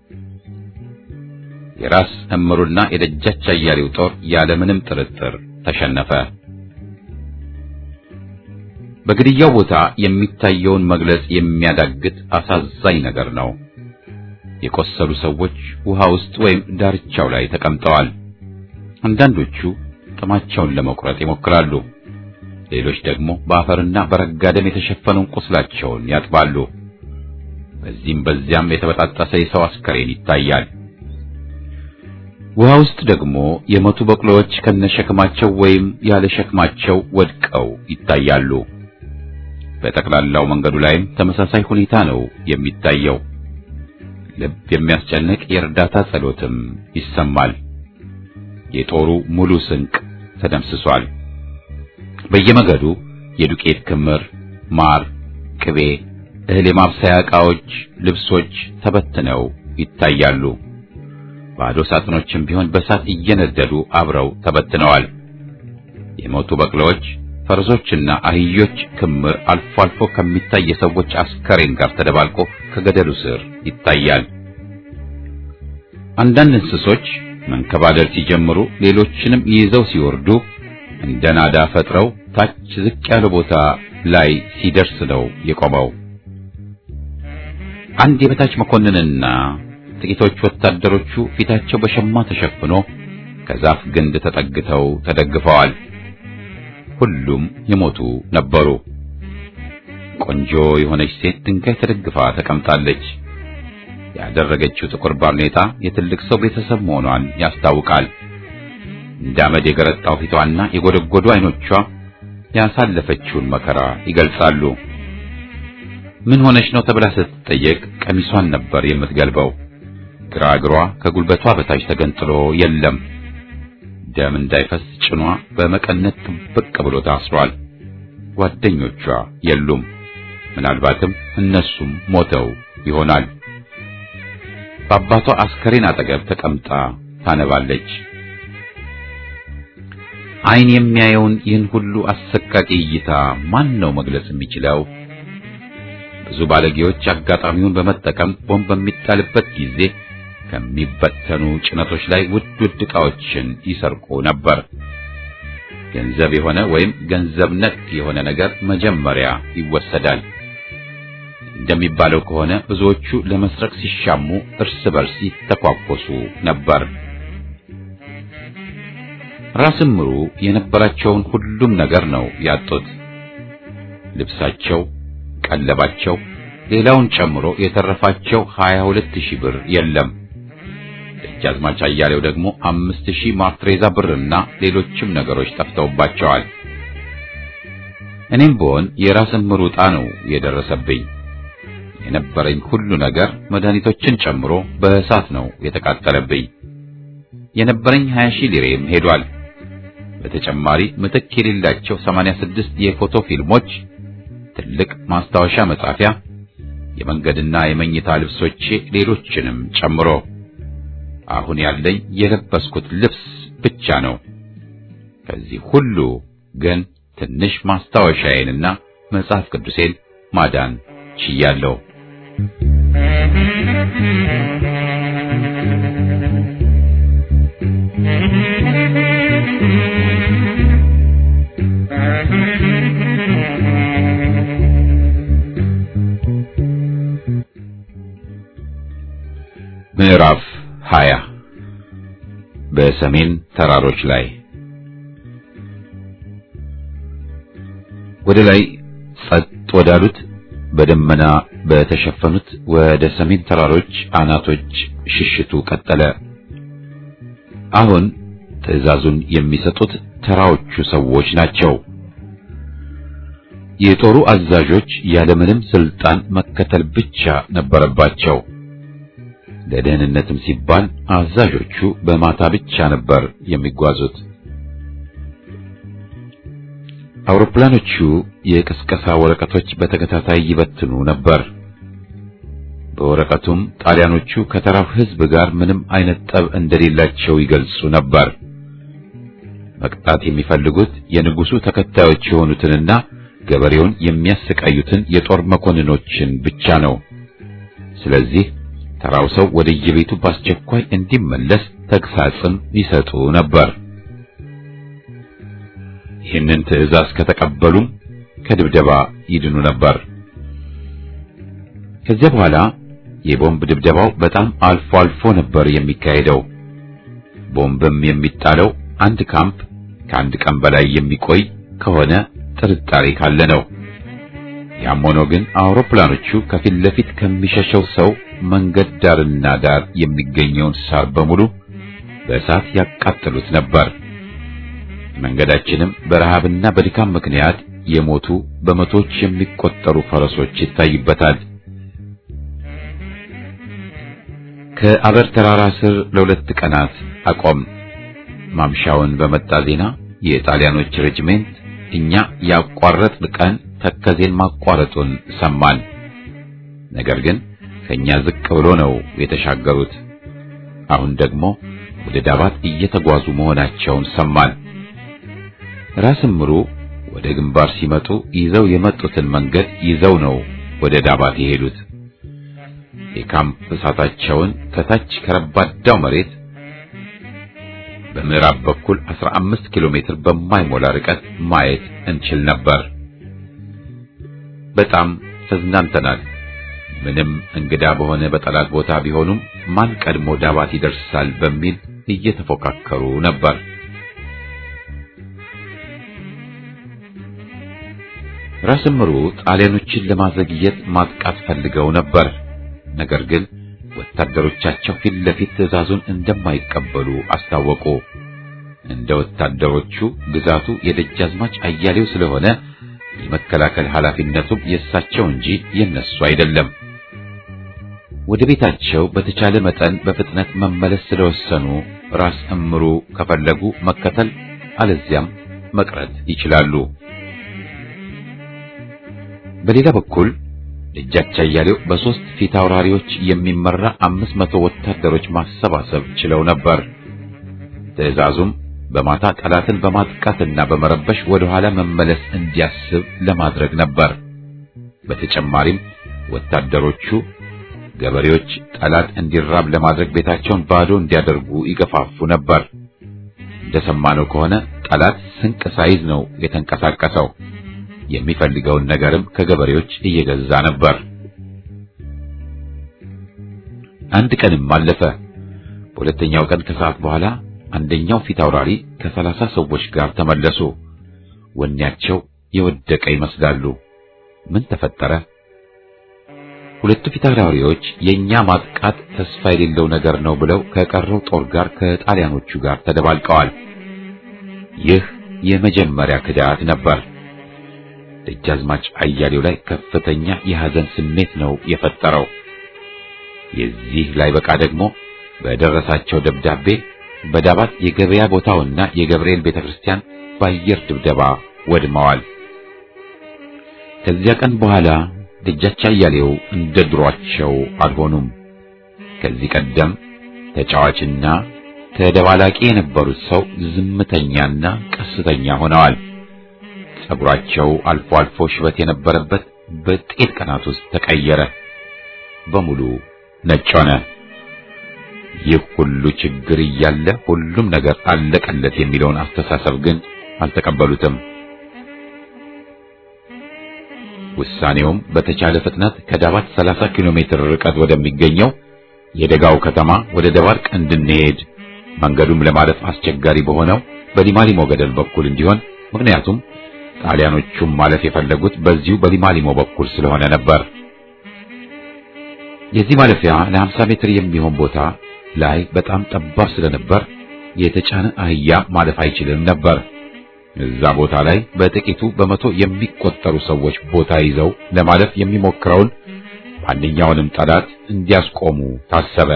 የራስ እምሩና የደጃች አያሌው ጦር ያለምንም ጥርጥር ተሸነፈ። በግድያው ቦታ የሚታየውን መግለጽ የሚያዳግት አሳዛኝ ነገር ነው። የቆሰሉ ሰዎች ውሃ ውስጥ ወይም ዳርቻው ላይ ተቀምጠዋል። አንዳንዶቹ ጥማቸውን ለመቁረጥ ይሞክራሉ። ሌሎች ደግሞ በአፈርና በረጋ ደም የተሸፈነውን ቁስላቸውን ያጥባሉ። በዚህም በዚያም የተበጣጠሰ የሰው አስከሬን ይታያል። ውሃ ውስጥ ደግሞ የሞቱ በቅሎዎች ከነሸክማቸው ወይም ያለ ሸክማቸው ወድቀው ይታያሉ። በጠቅላላው መንገዱ ላይም ተመሳሳይ ሁኔታ ነው የሚታየው። ልብ የሚያስጨንቅ የእርዳታ ጸሎትም ይሰማል። የጦሩ ሙሉ ስንቅ ተደምስሷል። በየመገዱ የዱቄት ክምር፣ ማር፣ ቅቤ፣ እህል የማብሰያ ዕቃዎች፣ ልብሶች ተበትነው ይታያሉ። ባዶ ሳጥኖችም ቢሆን በሳት እየነደዱ አብረው ተበትነዋል። የሞቱ በቅሎዎች፣ ፈረሶችና አህዮች ክምር አልፎ አልፎ ከሚታይ የሰዎች አስከሬን ጋር ተደባልቆ ከገደሉ ስር ይታያል። አንዳንድ እንስሶች መንከባለል ሲጀምሩ ሌሎችንም ይዘው ሲወርዱ እንደ ናዳ ፈጥረው ታች ዝቅ ያለ ቦታ ላይ ሲደርስ ነው የቆመው። አንድ የበታች መኮንንና ጥቂቶች ወታደሮቹ ፊታቸው በሸማ ተሸፍኖ ከዛፍ ግንድ ተጠግተው ተደግፈዋል። ሁሉም የሞቱ ነበሩ። ቆንጆ የሆነች ሴት ድንጋይ ተደግፋ ተቀምጣለች። ያደረገችው ጥቁር ባርኔጣ የትልቅ ሰው ቤተሰብ መሆኗን ያስታውቃል። እንደ አመድ የገረጣው ፊቷና የጎደጎዱ አይኖቿ ያሳለፈችውን መከራ ይገልጻሉ። ምን ሆነች ነው ተብላ ስትጠየቅ ቀሚሷን ነበር የምትገልበው። ግራ እግሯ ከጉልበቷ በታች ተገንጥሎ የለም። ደም እንዳይፈስ ጭኗ በመቀነት ጥብቅ ብሎ ታስሯል። ጓደኞቿ የሉም። ምናልባትም እነሱም ሞተው ይሆናል። በአባቷ አስከሬን አጠገብ ተቀምጣ ታነባለች። ዓይን የሚያየውን ይህን ሁሉ አሰቃቂ እይታ ማን ነው መግለጽ የሚችለው? ብዙ ባለጌዎች አጋጣሚውን በመጠቀም ቦምብ በሚጣልበት ጊዜ ከሚበተኑ ጭነቶች ላይ ውድ ውድ ዕቃዎችን ይሰርቁ ነበር። ገንዘብ የሆነ ወይም ገንዘብ ነክ የሆነ ነገር መጀመሪያ ይወሰዳል። እንደሚባለው ከሆነ ብዙዎቹ ለመስረቅ ሲሻሙ እርስ በርስ ይተኳኮሱ ነበር። ራስም ምሩ የነበራቸውን ሁሉም ነገር ነው ያጡት። ልብሳቸው፣ ቀለባቸው፣ ሌላውን ጨምሮ የተረፋቸው 22000 ብር የለም። ደጃዝማች አያሌው ደግሞ 5000 ማፍሬዛ ብርና ሌሎችም ነገሮች ጠፍተውባቸዋል። እኔም ብሆን የራስ እምሩ ዕጣ ነው የደረሰብኝ። የነበረኝ ሁሉ ነገር መድኃኒቶችን ጨምሮ በእሳት ነው የተቃጠለብኝ። የነበረኝ 20 ሺህ ሊሬም ሄዷል። በተጨማሪ ምትክ የሌላቸው 86 የፎቶ ፊልሞች፣ ትልቅ ማስታወሻ መጻፊያ፣ የመንገድና የመኝታ ልብሶቼ፣ ሌሎችንም ጨምሮ አሁን ያለኝ የለበስኩት ልብስ ብቻ ነው። ከዚህ ሁሉ ግን ትንሽ ማስታወሻዬንና መጽሐፍ ቅዱሴን ማዳን ችያለሁ። ምዕራፍ 20 በሰሜን ተራሮች ላይ ወደ ላይ ጸጥ ወዳሉት በደመና በተሸፈኑት ወደ ሰሜን ተራሮች አናቶች ሽሽቱ ቀጠለ። አሁን ትዕዛዙን የሚሰጡት ተራዎቹ ሰዎች ናቸው። የጦሩ አዛዦች ያለምንም ስልጣን መከተል ብቻ ነበረባቸው። ለደህንነትም ሲባል አዛዦቹ በማታ ብቻ ነበር የሚጓዙት። አውሮፕላኖቹ የቅስቀሳ ወረቀቶች በተከታታይ ይበትኑ ነበር። በወረቀቱም ጣሊያኖቹ ከተራው ሕዝብ ጋር ምንም አይነት ጠብ እንደሌላቸው ይገልጹ ነበር። መቅጣት የሚፈልጉት የንጉሱ ተከታዮች የሆኑትንና ገበሬውን የሚያሰቃዩትን የጦር መኮንኖችን ብቻ ነው። ስለዚህ ተራው ሰው ወደ የቤቱ በአስቸኳይ እንዲመለስ ተግሳጽም ይሰጡ ነበር። ይህንን ትዕዛዝ ከተቀበሉም ከድብደባ ይድኑ ነበር። ከዚያ በኋላ የቦምብ ድብደባው በጣም አልፎ አልፎ ነበር የሚካሄደው። ቦምብም የሚጣለው አንድ ካምፕ ከአንድ ቀን በላይ የሚቆይ ከሆነ ጥርጣሬ ካለ ነው። ያም ሆኖ ግን አውሮፕላኖቹ ከፊት ለፊት ከሚሸሸው ሰው መንገድ ዳርና ዳር የሚገኘውን ሳር በሙሉ በእሳት ያቃጥሉት ነበር። መንገዳችንም በረሃብና በድካም ምክንያት የሞቱ በመቶዎች የሚቆጠሩ ፈረሶች ይታይበታል። ከአበር ተራራ ስር ለሁለት ቀናት አቆም። ማምሻውን በመጣ ዜና የጣሊያኖች ሬጅሜንት እኛ ያቋረጥን ቀን ተከዜን ማቋረጡን ሰማን። ነገር ግን ከኛ ዝቅ ብሎ ነው የተሻገሩት። አሁን ደግሞ ወደ ዳባት እየተጓዙ መሆናቸውን ሰማን። ራስ ምሩ ወደ ግንባር ሲመጡ ይዘው የመጡትን መንገድ ይዘው ነው ወደ ዳባት የሄዱት። የካምፕ እሳታቸውን ከታች ከረባዳው መሬት በምዕራብ በኩል 15 ኪሎ ሜትር በማይሞላ ርቀት ማየት እንችል ነበር። በጣም ተዝናንተናል። ምንም እንግዳ በሆነ በጠላት ቦታ ቢሆኑም ማን ቀድሞ ዳባት ይደርሳል በሚል እየተፎካከሩ ነበር። ራስ ምሩ ጣሊያኖችን ለማዘግየት ማጥቃት ፈልገው ነበር። ነገር ግን ወታደሮቻቸው ፊት ለፊት ትዕዛዙን እንደማይቀበሉ አስታወቁ። እንደ ወታደሮቹ ግዛቱ የደጃዝማች አያሌው ስለሆነ የመከላከል ኃላፊነቱም የእሳቸው እንጂ የነሱ አይደለም። ወደ ቤታቸው በተቻለ መጠን በፍጥነት መመለስ ስለወሰኑ ራስ እምሩ ከፈለጉ መከተል አለዚያም መቅረት ይችላሉ። በሌላ በኩል ደጃች አያሌው በሶስት ፊት አውራሪዎች የሚመራ አምስት መቶ ወታደሮች ማሰባሰብ ችለው ነበር። ትዕዛዙም በማታ ጠላትን በማጥቃትና በመረበሽ ወደ ኋላ መመለስ እንዲያስብ ለማድረግ ነበር። በተጨማሪም ወታደሮቹ ገበሬዎች ጠላት እንዲራብ ለማድረግ ቤታቸውን ባዶ እንዲያደርጉ ይገፋፉ ነበር። እንደሰማነው ከሆነ ጠላት ስንቅ ሳይዝ ነው የተንቀሳቀሰው። የሚፈልገውን ነገርም ከገበሬዎች እየገዛ ነበር። አንድ ቀንም አለፈ። በሁለተኛው ቀን ከሰዓት በኋላ አንደኛው ፊት አውራሪ ከሰላሳ ሰዎች ጋር ተመለሱ። ወኔያቸው የወደቀ ይመስላሉ። ምን ተፈጠረ? ሁለቱ ፊት አውራሪዎች የኛ ማጥቃት ተስፋ የሌለው ነገር ነው ብለው ከቀረው ጦር ጋር ከጣሊያኖቹ ጋር ተደባልቀዋል። ይህ የመጀመሪያ ክዳት ነበር። ደጃዝማች አያሌው ላይ ከፍተኛ የሐዘን ስሜት ነው የፈጠረው። የዚህ ላይ በቃ ደግሞ በደረሳቸው ደብዳቤ በዳባት የገበያ ቦታውና የገብርኤል ቤተክርስቲያን በአየር ድብደባ ወድመዋል። ከዚያ ቀን በኋላ ደጃች አያሌው እንደ ድሯቸው አልሆኑም። ከዚህ ቀደም ተጫዋችና ተደባላቂ የነበሩት ሰው ዝምተኛና ቀስተኛ ሆነዋል። ጸጉራቸው አልፎ አልፎ ሽበት የነበረበት በጥቂት ቀናት ውስጥ ተቀየረ። በሙሉ ነጭ ሆነ። ይህ ሁሉ ችግር እያለ ሁሉም ነገር አለቀለት የሚለውን አስተሳሰብ ግን አልተቀበሉትም። ውሳኔውም በተቻለ ፍጥነት ከዳባት 30 ኪሎ ሜትር ርቀት ወደሚገኘው የደጋው ከተማ ወደ ደባርቅ እንድንሄድ መንገዱም ለማለፍ አስቸጋሪ በሆነው በሊማሊሞ ገደል በኩል እንዲሆን ምክንያቱም ጣሊያኖቹም ማለፍ የፈለጉት በዚሁ በሊማሊሞ በኩል ስለሆነ ነበር። የዚህ ማለፊያ ለ50 ሜትር የሚሆን ቦታ ላይ በጣም ጠባብ ስለነበር የተጫነ አህያ ማለፍ አይችልም ነበር። እዛ ቦታ ላይ በጥቂቱ በመቶ የሚቆጠሩ ሰዎች ቦታ ይዘው ለማለፍ የሚሞክረውን ማንኛውንም ጠላት እንዲያስቆሙ ታሰበ።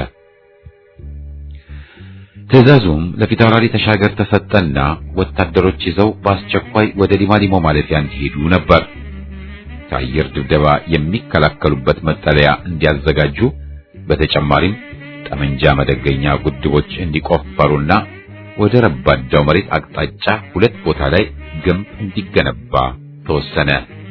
ትዕዛዙም ለፊታውራሪ ተሻገር ተሰጠና ወታደሮች ይዘው በአስቸኳይ ወደ ሊማሊሞ ማለፊያ እንዲሄዱ ነበር። ከአየር ድብደባ የሚከላከሉበት መጠለያ እንዲያዘጋጁ፣ በተጨማሪም ጠመንጃ መደገኛ ጉድቦች እንዲቆፈሩና ወደ ረባዳው መሬት አቅጣጫ ሁለት ቦታ ላይ ግንብ እንዲገነባ ተወሰነ።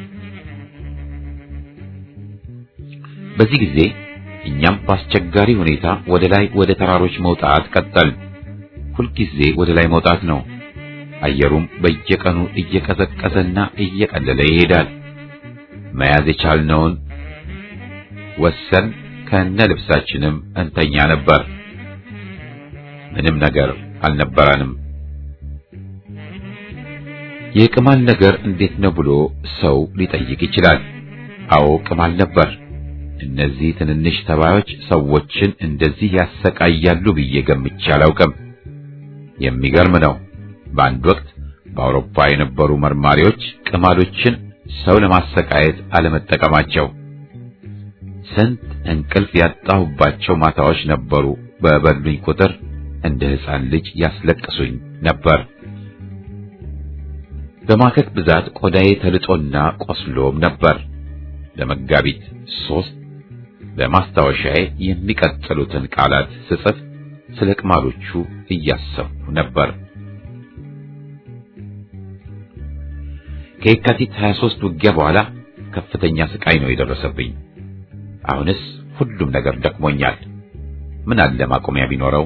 በዚህ ጊዜ እኛም በአስቸጋሪ ሁኔታ ወደ ላይ ወደ ተራሮች መውጣት ቀጠል። ሁልጊዜ ወደ ላይ መውጣት ነው። አየሩም በየቀኑ እየቀዘቀዘና እየቀለለ ይሄዳል። መያዝ የቻልነውን ወሰን ከነ ልብሳችንም እንተኛ ነበር። ምንም ነገር አልነበረንም። የቅማል ነገር እንዴት ነው ብሎ ሰው ሊጠይቅ ይችላል። አዎ ቅማል ነበር። እነዚህ ትንንሽ ተባዮች ሰዎችን እንደዚህ ያሰቃያሉ ብዬ ገምቼ አላውቅም። የሚገርም ነው። በአንድ ወቅት በአውሮፓ የነበሩ መርማሪዎች ቅማሎችን ሰው ለማሰቃየት አለመጠቀማቸው ስንት እንቅልፍ ያጣሁባቸው ማታዎች ነበሩ። በበሉኝ ቁጥር እንደ ሕፃን ልጅ ያስለቅሱኝ ነበር። በማከክ ብዛት ቆዳዬ ተልጦና ቆስሎም ነበር። ለመጋቢት ሶስት በማስታወሻዬ የሚቀጥሉትን ቃላት ስጽፍ ስለ ቅማሎቹ እያሰብኩ ነበር። ከየካቲት 23 ውጊያ በኋላ ከፍተኛ ስቃይ ነው የደረሰብኝ። አሁንስ ሁሉም ነገር ደክሞኛል። ምን አለ ማቆሚያ ቢኖረው።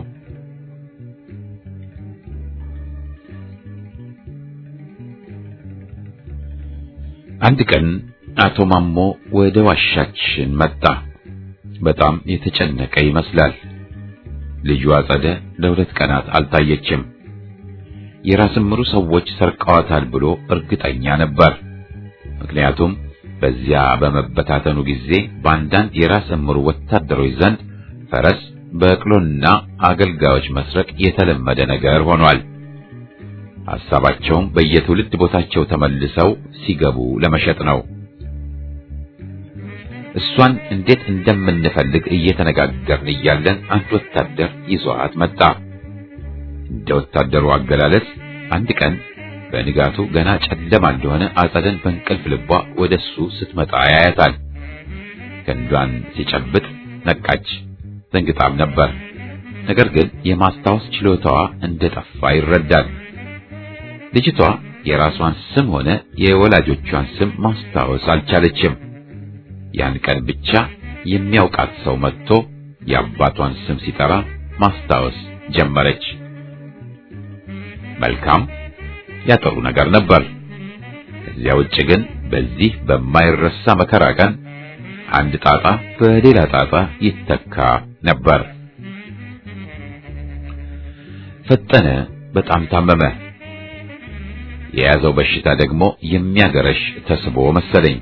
አንድ ቀን አቶ ማሞ ወደ ዋሻችን መጣ። በጣም የተጨነቀ ይመስላል። ልጁ አጸደ ለሁለት ቀናት አልታየችም። የራስ ምሩ ሰዎች ሰርቀዋታል ብሎ እርግጠኛ ነበር። ምክንያቱም በዚያ በመበታተኑ ጊዜ በአንዳንድ የራስ እምሩ ወታደሮች ዘንድ ፈረስ፣ በቅሎና አገልጋዮች መስረቅ የተለመደ ነገር ሆኗል። ሐሳባቸውም በየትውልድ ቦታቸው ተመልሰው ሲገቡ ለመሸጥ ነው። እሷን እንዴት እንደምንፈልግ እየተነጋገርን እያለን አንድ ወታደር ይዟት መጣ። እንደ ወታደሩ አገላለጽ አንድ ቀን በንጋቱ ገና ጨለማ እንደሆነ አጸደን በእንቅልፍ ልቧ ወደሱ ስትመጣ ያያታል። ክንዷን ሲጨብጥ ነቃች። ደንግጣም ነበር። ነገር ግን የማስታወስ ችሎታዋ እንደጠፋ ይረዳል። ልጅቷ የራሷን ስም ሆነ የወላጆቿን ስም ማስታወስ አልቻለችም። ያን ቀን ብቻ የሚያውቃት ሰው መጥቶ የአባቷን ስም ሲጠራ ማስታወስ ጀመረች። መልካም ያጠሩ ነገር ነበር። ከዚያ ውጭ ግን በዚህ በማይረሳ መከራ ቀን አንድ ጣጣ በሌላ ጣጣ ይተካ ነበር። ፈጠነ በጣም ታመመ። የያዘው በሽታ ደግሞ የሚያገረሽ ተስቦ መሰለኝ።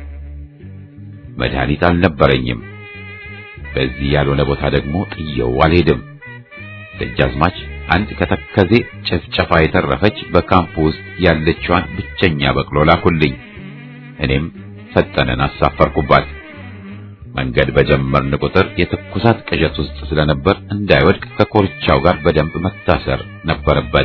መድኃኒት አልነበረኝም። በዚህ ያልሆነ ቦታ ደግሞ ጥየው አልሄድም። ደጃዝማች አንድ ከተከዜ ጭፍጨፋ የተረፈች በካምፕ ውስጥ ያለችዋን ብቸኛ በቅሎ ላኩልኝ። እኔም ፈጠነን አሳፈርኩባት። መንገድ በጀመርን ቁጥር የትኩሳት ቅዠት ውስጥ ስለነበር እንዳይወድቅ ከኮርቻው ጋር በደንብ መታሰር ነበረበት።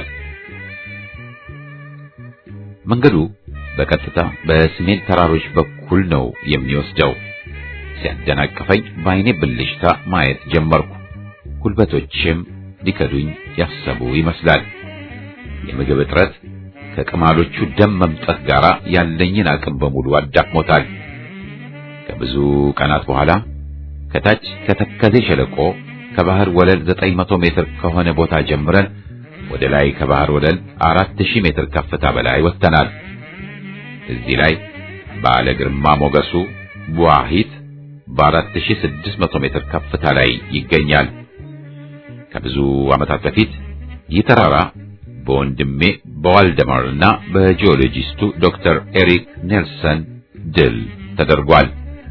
መንገዱ በቀጥታ በሰሜን ተራሮች በኩል ነው የሚወስደው። ሲያደናቅፈኝ በዓይኔ ብልሽታ ማየት ጀመርኩ። ጉልበቶቼም ሊከዱኝ ያሰቡ ይመስላል። የምግብ እጥረት ከቅማሎቹ ደም መምጠት ጋር ያለኝን አቅም በሙሉ አዳክሞታል። ከብዙ ቀናት በኋላ ከታች ከተከዜ ሸለቆ ከባህር ወለል 900 ሜትር ከሆነ ቦታ ጀምረን ወደ ላይ ከባህር ወለል 4000 ሜትር ከፍታ በላይ ወጥተናል። እዚህ ላይ ባለ ግርማ ሞገሱ ቡዋሂት በ4600 ሜትር ከፍታ ላይ ይገኛል። ከብዙ ዓመታት በፊት ይህ ተራራ በወንድሜ በዋልደማር እና በጂኦሎጂስቱ ዶክተር ኤሪክ ኔልሰን ድል ተደርጓል።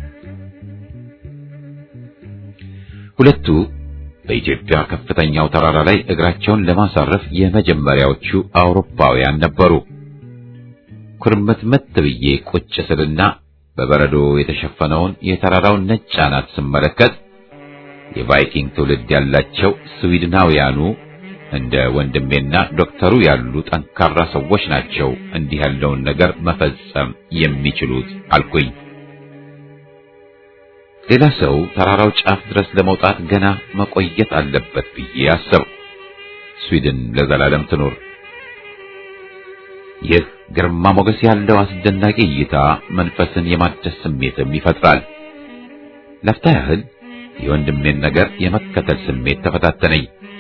ሁለቱ በኢትዮጵያ ከፍተኛው ተራራ ላይ እግራቸውን ለማሳረፍ የመጀመሪያዎቹ አውሮፓውያን ነበሩ። ኩርምትምት ብዬ ቁጭ ስልና በበረዶ የተሸፈነውን የተራራውን ነጭ አናት ስመለከት የቫይኪንግ ትውልድ ያላቸው ስዊድናውያኑ እንደ ወንድሜና ዶክተሩ ያሉ ጠንካራ ሰዎች ናቸው እንዲህ ያለውን ነገር መፈጸም የሚችሉት አልኩኝ። ሌላ ሰው ተራራው ጫፍ ድረስ ለመውጣት ገና መቆየት አለበት ብዬ አሰብኩ። ስዊድን ለዘላለም ትኑር። ይህ ግርማ ሞገስ ያለው አስደናቂ እይታ መንፈስን የማደስ ስሜትም ይፈጥራል። ለፍታ ያህል የወንድሜን ነገር የመከተል ስሜት ተፈታተነኝ።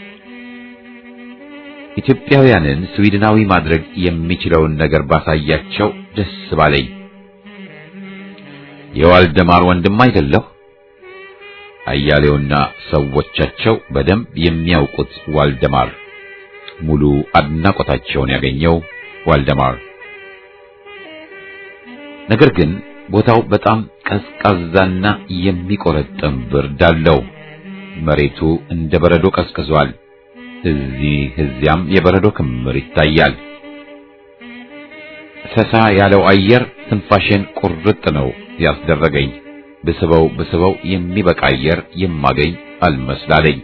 ኢትዮጵያውያንን ስዊድናዊ ማድረግ የሚችለውን ነገር ባሳያቸው ደስ ባለኝ። የዋልደማር ወንድም አይደለሁ። አያሌውና ሰዎቻቸው በደንብ የሚያውቁት ዋልደማር ሙሉ አድናቆታቸውን ያገኘው ዋልደማር። ነገር ግን ቦታው በጣም ቀዝቃዛና የሚቆረጥም ብርድ አለው። መሬቱ እንደ በረዶ ቀዝቅዟል። እዚህ እዚያም የበረዶ ክምር ይታያል። ሰሳ ያለው አየር ትንፋሽን ቁርጥ ነው ያስደረገኝ። ብስበው ብስበው የሚበቃ አየር የማገኝ አልመስላለኝ።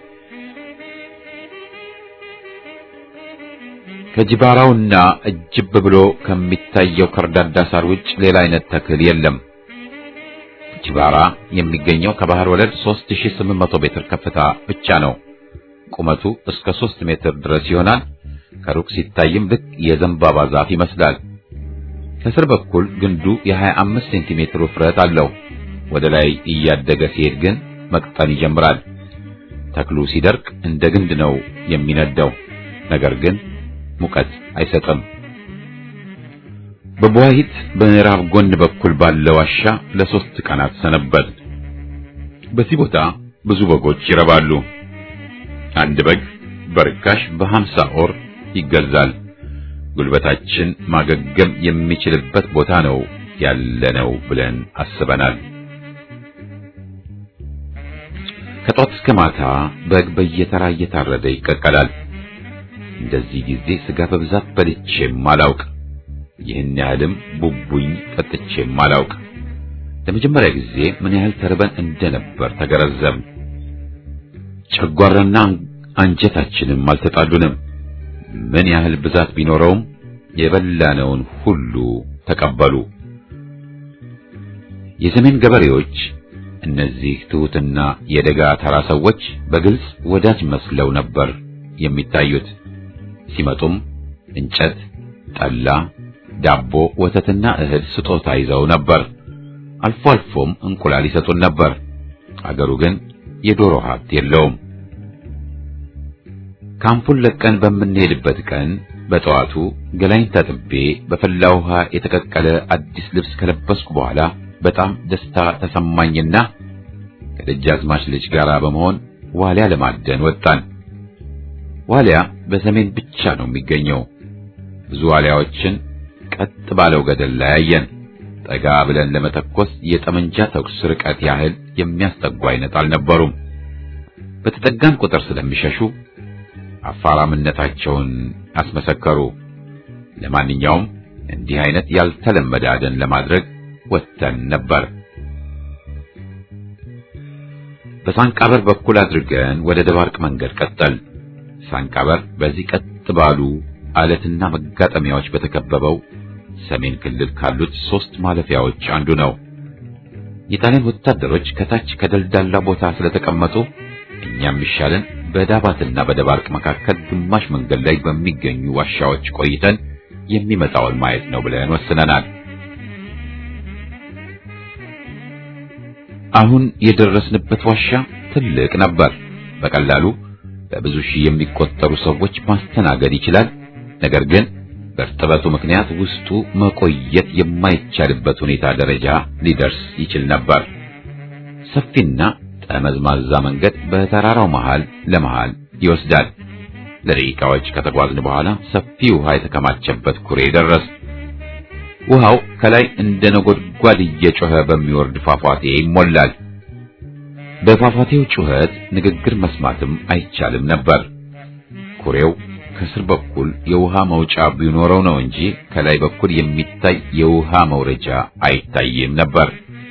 ከጅባራውና እጅብ ብሎ ከሚታየው ከርዳዳ ሳር ውጭ ሌላ አይነት ተክል የለም። ጅባራ የሚገኘው ከባህር ወለል 3800 ሜትር ከፍታ ብቻ ነው። ቁመቱ እስከ 3 ሜትር ድረስ ይሆናል። ከሩቅ ሲታይም ልክ የዘንባባ ዛፍ ይመስላል። ከስር በኩል ግንዱ የ25 ሴንቲሜትር ውፍረት አለው። ወደ ላይ እያደገ ሲሄድ ግን መቅጠን ይጀምራል። ተክሉ ሲደርቅ እንደ ግንድ ነው የሚነደው፣ ነገር ግን ሙቀት አይሰጥም። በቡዋሂት በምዕራብ ጎን በኩል ባለው ዋሻ ለሶስት ቀናት ሰነበት። በዚህ ቦታ ብዙ በጎች ይረባሉ። አንድ በግ በርካሽ በሀምሳ ኦር ይገዛል። ጉልበታችን ማገገም የሚችልበት ቦታ ነው ያለነው ብለን አስበናል። ከጧት እስከ ማታ በግ በየተራ እየታረደ ይቀቀላል። እንደዚህ ጊዜ ስጋ በብዛት በልቼም አላውቅ። ይህን ያህልም ቡቡኝ ጠጥቼም አላውቅ። ለመጀመሪያ ጊዜ ምን ያህል ተርበን እንደነበር ተገረዘም። ጨጓራና አንጀታችንም አልተጣሉንም። ምን ያህል ብዛት ቢኖረውም የበላነውን ሁሉ ተቀበሉ። የሰሜን ገበሬዎች እነዚህ ትሑትና የደጋ ተራ ሰዎች በግልጽ ወዳጅ መስለው ነበር የሚታዩት። ሲመጡም እንጨት፣ ጠላ፣ ዳቦ፣ ወተትና እህል ስጦታ ይዘው ነበር። አልፎ አልፎም እንቁላል ይሰጡን ነበር። አገሩ ግን የዶሮ ሀብት የለውም። ካምፑን ለቀን በምንሄድበት ቀን በጠዋቱ ገላይን ታጥቤ በፈላ ውሃ የተቀቀለ አዲስ ልብስ ከለበስኩ በኋላ በጣም ደስታ ተሰማኝና ከደጃዝማች ልጅ ጋር በመሆን ዋሊያ ለማደን ወጣን። ዋሊያ በሰሜን ብቻ ነው የሚገኘው። ብዙ ዋሊያዎችን ቀጥ ባለው ገደል ላይ አየን። ጠጋ ብለን ለመተኮስ የጠመንጃ ተኩስ ርቀት ያህል የሚያስጠጉ አይነት አልነበሩም። በተጠጋን ቁጥር ስለሚሸሹ አፋራምነታቸውን አስመሰከሩ። ለማንኛውም እንዲህ አይነት ያልተለመደ አደን ለማድረግ ወጥተን ነበር። በሳንቃበር በኩል አድርገን ወደ ደባርቅ መንገድ ቀጠል። ሳንቃበር በዚህ ቀጥ ባሉ አለትና መጋጠሚያዎች በተከበበው ሰሜን ክልል ካሉት ሶስት ማለፊያዎች አንዱ ነው። የጣሊያን ወታደሮች ከታች ከደልዳላ ቦታ ስለተቀመጡ እኛም ይሻለን በዳባትና በደባርቅ መካከል ግማሽ መንገድ ላይ በሚገኙ ዋሻዎች ቆይተን የሚመጣውን ማየት ነው ብለን ወስነናል። አሁን የደረስንበት ዋሻ ትልቅ ነበር። በቀላሉ በብዙ ሺህ የሚቆጠሩ ሰዎች ማስተናገድ ይችላል። ነገር ግን በእርጥበቱ ምክንያት ውስጡ መቆየት የማይቻልበት ሁኔታ ደረጃ ሊደርስ ይችል ነበር። ሰፊና ጠመዝማዛ መንገድ በተራራው መሃል ለመሃል ይወስዳል። ለደቂቃዎች ከተጓዝን በኋላ ሰፊ ውሃ የተከማቸበት ኩሬ ደረስ። ውሃው ከላይ እንደ ነጎድጓድ እየጮኸ በሚወርድ ፏፏቴ ይሞላል። በፏፏቴው ጩኸት ንግግር መስማትም አይቻልም ነበር። ኩሬው ከስር በኩል የውሃ መውጫ ቢኖረው ነው እንጂ ከላይ በኩል የሚታይ የውሃ መውረጃ አይታይም ነበር።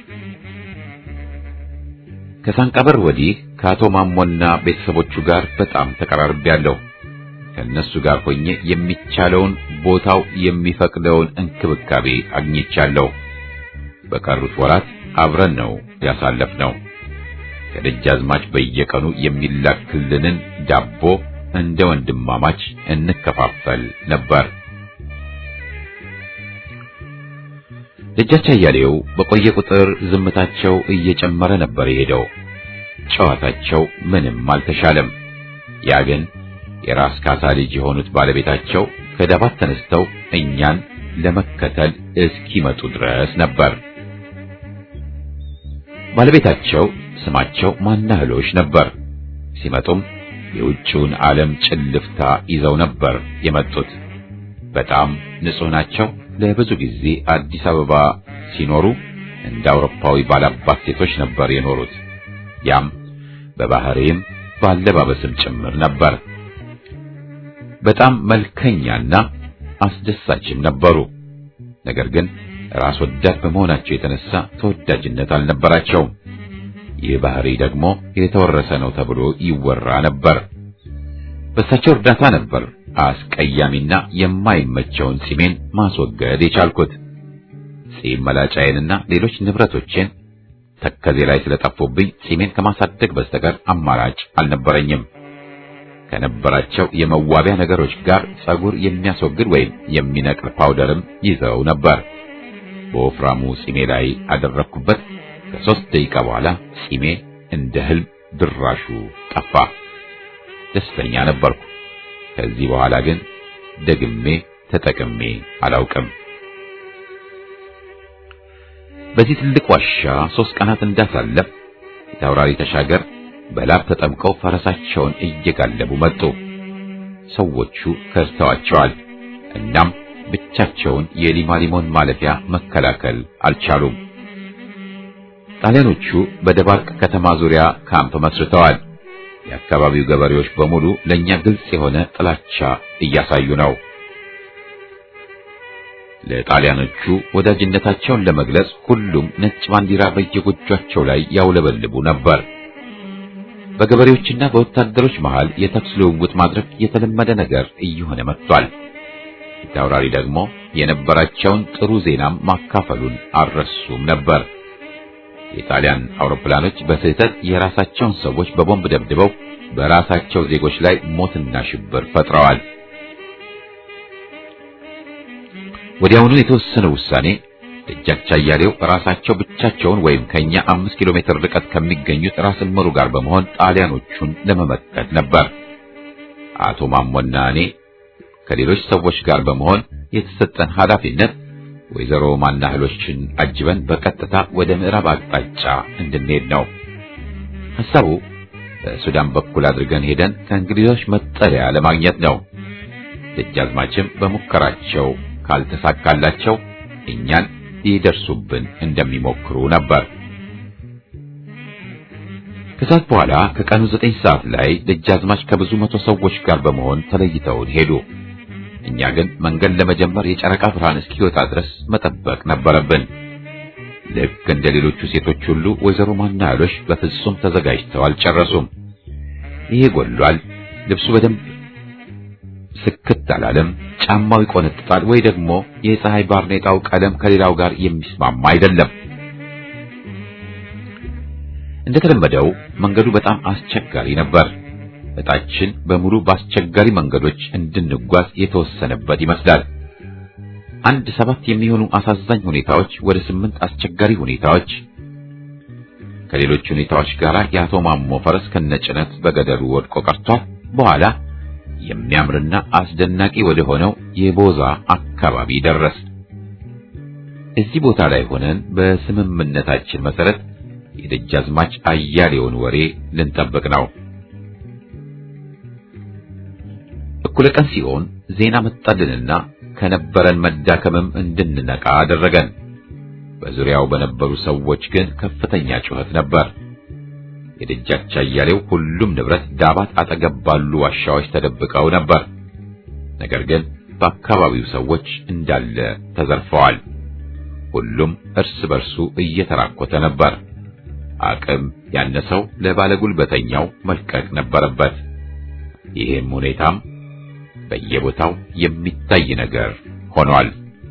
ከሳንቃበር ወዲህ ከአቶ ማሞና ቤተሰቦቹ ጋር በጣም ተቀራርቤያለሁ። ከእነሱ ጋር ሆኜ የሚቻለውን ቦታው የሚፈቅደውን እንክብካቤ አግኝቻለሁ። በቀሩት ወራት አብረን ነው ያሳለፍነው። ከደጃዝማች በየቀኑ የሚላክልንን ዳቦ እንደ ወንድማማች እንከፋፈል ነበር። ደጃች አያሌው በቆየ ቁጥር ዝምታቸው እየጨመረ ነበር የሄደው። ጨዋታቸው ምንም አልተሻለም። ያ ግን የራስ ካሳ ልጅ የሆኑት ባለቤታቸው ከዳባት ተነስተው እኛን ለመከተል እስኪመጡ ድረስ ነበር። ባለቤታቸው ስማቸው ማናህሎች ነበር። ሲመጡም የውጭውን ዓለም ጭልፍታ ይዘው ነበር የመጡት። በጣም ንጹሕ ናቸው። ለብዙ ጊዜ አዲስ አበባ ሲኖሩ እንደ አውሮፓዊ ባላባት ሴቶች ነበር የኖሩት። ያም በባህሪም ባለባበስም ጭምር ነበር። በጣም መልከኛና አስደሳችም ነበሩ። ነገር ግን ራስ ወዳድ በመሆናቸው የተነሳ ተወዳጅነት አልነበራቸውም። ይህ ባህሪ ደግሞ የተወረሰ ነው ተብሎ ይወራ ነበር። በእሳቸው እርዳታ ነበር አስቀያሚና የማይመቸውን ጺሜን ማስወገድ የቻልኩት። ጺም መላጫዬንና ሌሎች ንብረቶቼን ተከዜ ላይ ስለጠፉብኝ ጺሜን ከማሳደግ በስተቀር አማራጭ አልነበረኝም። ከነበራቸው የመዋቢያ ነገሮች ጋር ጸጉር የሚያስወግድ ወይም የሚነቅል ፓውደርም ይዘው ነበር። በወፍራሙ ጺሜ ላይ አደረግኩበት። ከሦስት ደቂቃ በኋላ ጺሜ እንደ ህልም ድራሹ ጠፋ። ደስተኛ ነበርኩ። ከዚህ በኋላ ግን ደግሜ ተጠቅሜ አላውቅም። በዚህ ትልቅ ዋሻ ሦስት ቀናት እንዳሳለፍ የታውራሪ ተሻገር በላብ ተጠምቀው ፈረሳቸውን እየጋለቡ መጡ። ሰዎቹ ከድተዋቸዋል። እናም ብቻቸውን የሊማሊሞን ማለፊያ መከላከል አልቻሉም። ጣሊያኖቹ በደባርቅ ከተማ ዙሪያ ካምፕ መስርተዋል። የአካባቢው ገበሬዎች በሙሉ ለኛ ግልጽ የሆነ ጥላቻ እያሳዩ ነው። ለጣሊያኖቹ ወዳጅነታቸውን ለመግለጽ ሁሉም ነጭ ባንዲራ በየጎጇቸው ላይ ያውለበልቡ ነበር። በገበሬዎችና በወታደሮች መሃል የተኩስ ልውውጥ ማድረግ የተለመደ ነገር እየሆነ መጥቷል። ፊት አውራሪ ደግሞ የነበራቸውን ጥሩ ዜናም ማካፈሉን አልረሱም ነበር። የጣሊያን አውሮፕላኖች በስህተት የራሳቸውን ሰዎች በቦምብ ደብድበው በራሳቸው ዜጎች ላይ ሞትና ሽብር ፈጥረዋል። ወዲያውኑ የተወሰነው ውሳኔ ደጃች አያሌው ራሳቸው ብቻቸውን ወይም ከኛ አምስት ኪሎ ሜትር ርቀት ከሚገኙት ራስ እምሩ ጋር በመሆን ጣሊያኖቹን ለመመከት ነበር። አቶ ማሞና እኔ ከሌሎች ሰዎች ጋር በመሆን የተሰጠን ኃላፊነት ወይዘሮ ማናህሎችን አጅበን በቀጥታ ወደ ምዕራብ አቅጣጫ እንድንሄድ ነው። ሐሳቡ በሱዳን በኩል አድርገን ሄደን ከእንግሊዞች መጠለያ ለማግኘት ነው። ደጃዝማችም በሙከራቸው ካልተሳካላቸው እኛን ሊደርሱብን እንደሚሞክሩ ነበር። ከሰዓት በኋላ ከቀኑ ዘጠኝ ሰዓት ላይ ደጃዝማች ከብዙ መቶ ሰዎች ጋር በመሆን ተለይተውን ሄዱ። እኛ ግን መንገድ ለመጀመር የጨረቃ ብርሃን እስኪወጣ ድረስ መጠበቅ ነበረብን። ልክ እንደ ሌሎቹ ሴቶች ሁሉ ወይዘሮ ማናያሎሽ በፍጹም ተዘጋጅተው አልጨረሱም። ይሄ ጎሏል፣ ልብሱ በደንብ ስክት አላለም፣ ጫማው ይቆነጥጣል፣ ወይ ደግሞ የፀሐይ ባርኔጣው ቀለም ከሌላው ጋር የሚስማማ አይደለም። እንደተለመደው መንገዱ በጣም አስቸጋሪ ነበር። እጣችን በሙሉ በአስቸጋሪ መንገዶች እንድንጓዝ የተወሰነበት ይመስላል። አንድ ሰባት የሚሆኑ አሳዛኝ ሁኔታዎች ወደ ስምንት አስቸጋሪ ሁኔታዎች ከሌሎች ሁኔታዎች ጋር የአቶ ማሞ ፈረስ ከነጭነት በገደሉ ወድቆ ቀርቷል። በኋላ የሚያምርና አስደናቂ ወደ ሆነው የቦዛ አካባቢ ደረስ። እዚህ ቦታ ላይ ሆነን በስምምነታችን መሰረት የደጃዝማች አያሌውን ወሬ ልንጠብቅ ነው። እኩለ ቀን ሲሆን ዜና መጣልንና ከነበረን መዳከምም እንድንነቃ አደረገን። በዙሪያው በነበሩ ሰዎች ግን ከፍተኛ ጩኸት ነበር። የደጃች አያሌው ሁሉም ንብረት ዳባት አጠገብ ባሉ ዋሻዎች ተደብቀው ነበር። ነገር ግን በአካባቢው ሰዎች እንዳለ ተዘርፈዋል። ሁሉም እርስ በርሱ እየተራኮተ ነበር። አቅም ያነሰው ለባለጉልበተኛው መልቀቅ ነበረበት። ይህም ሁኔታም በየቦታው የሚታይ ነገር ሆኗል።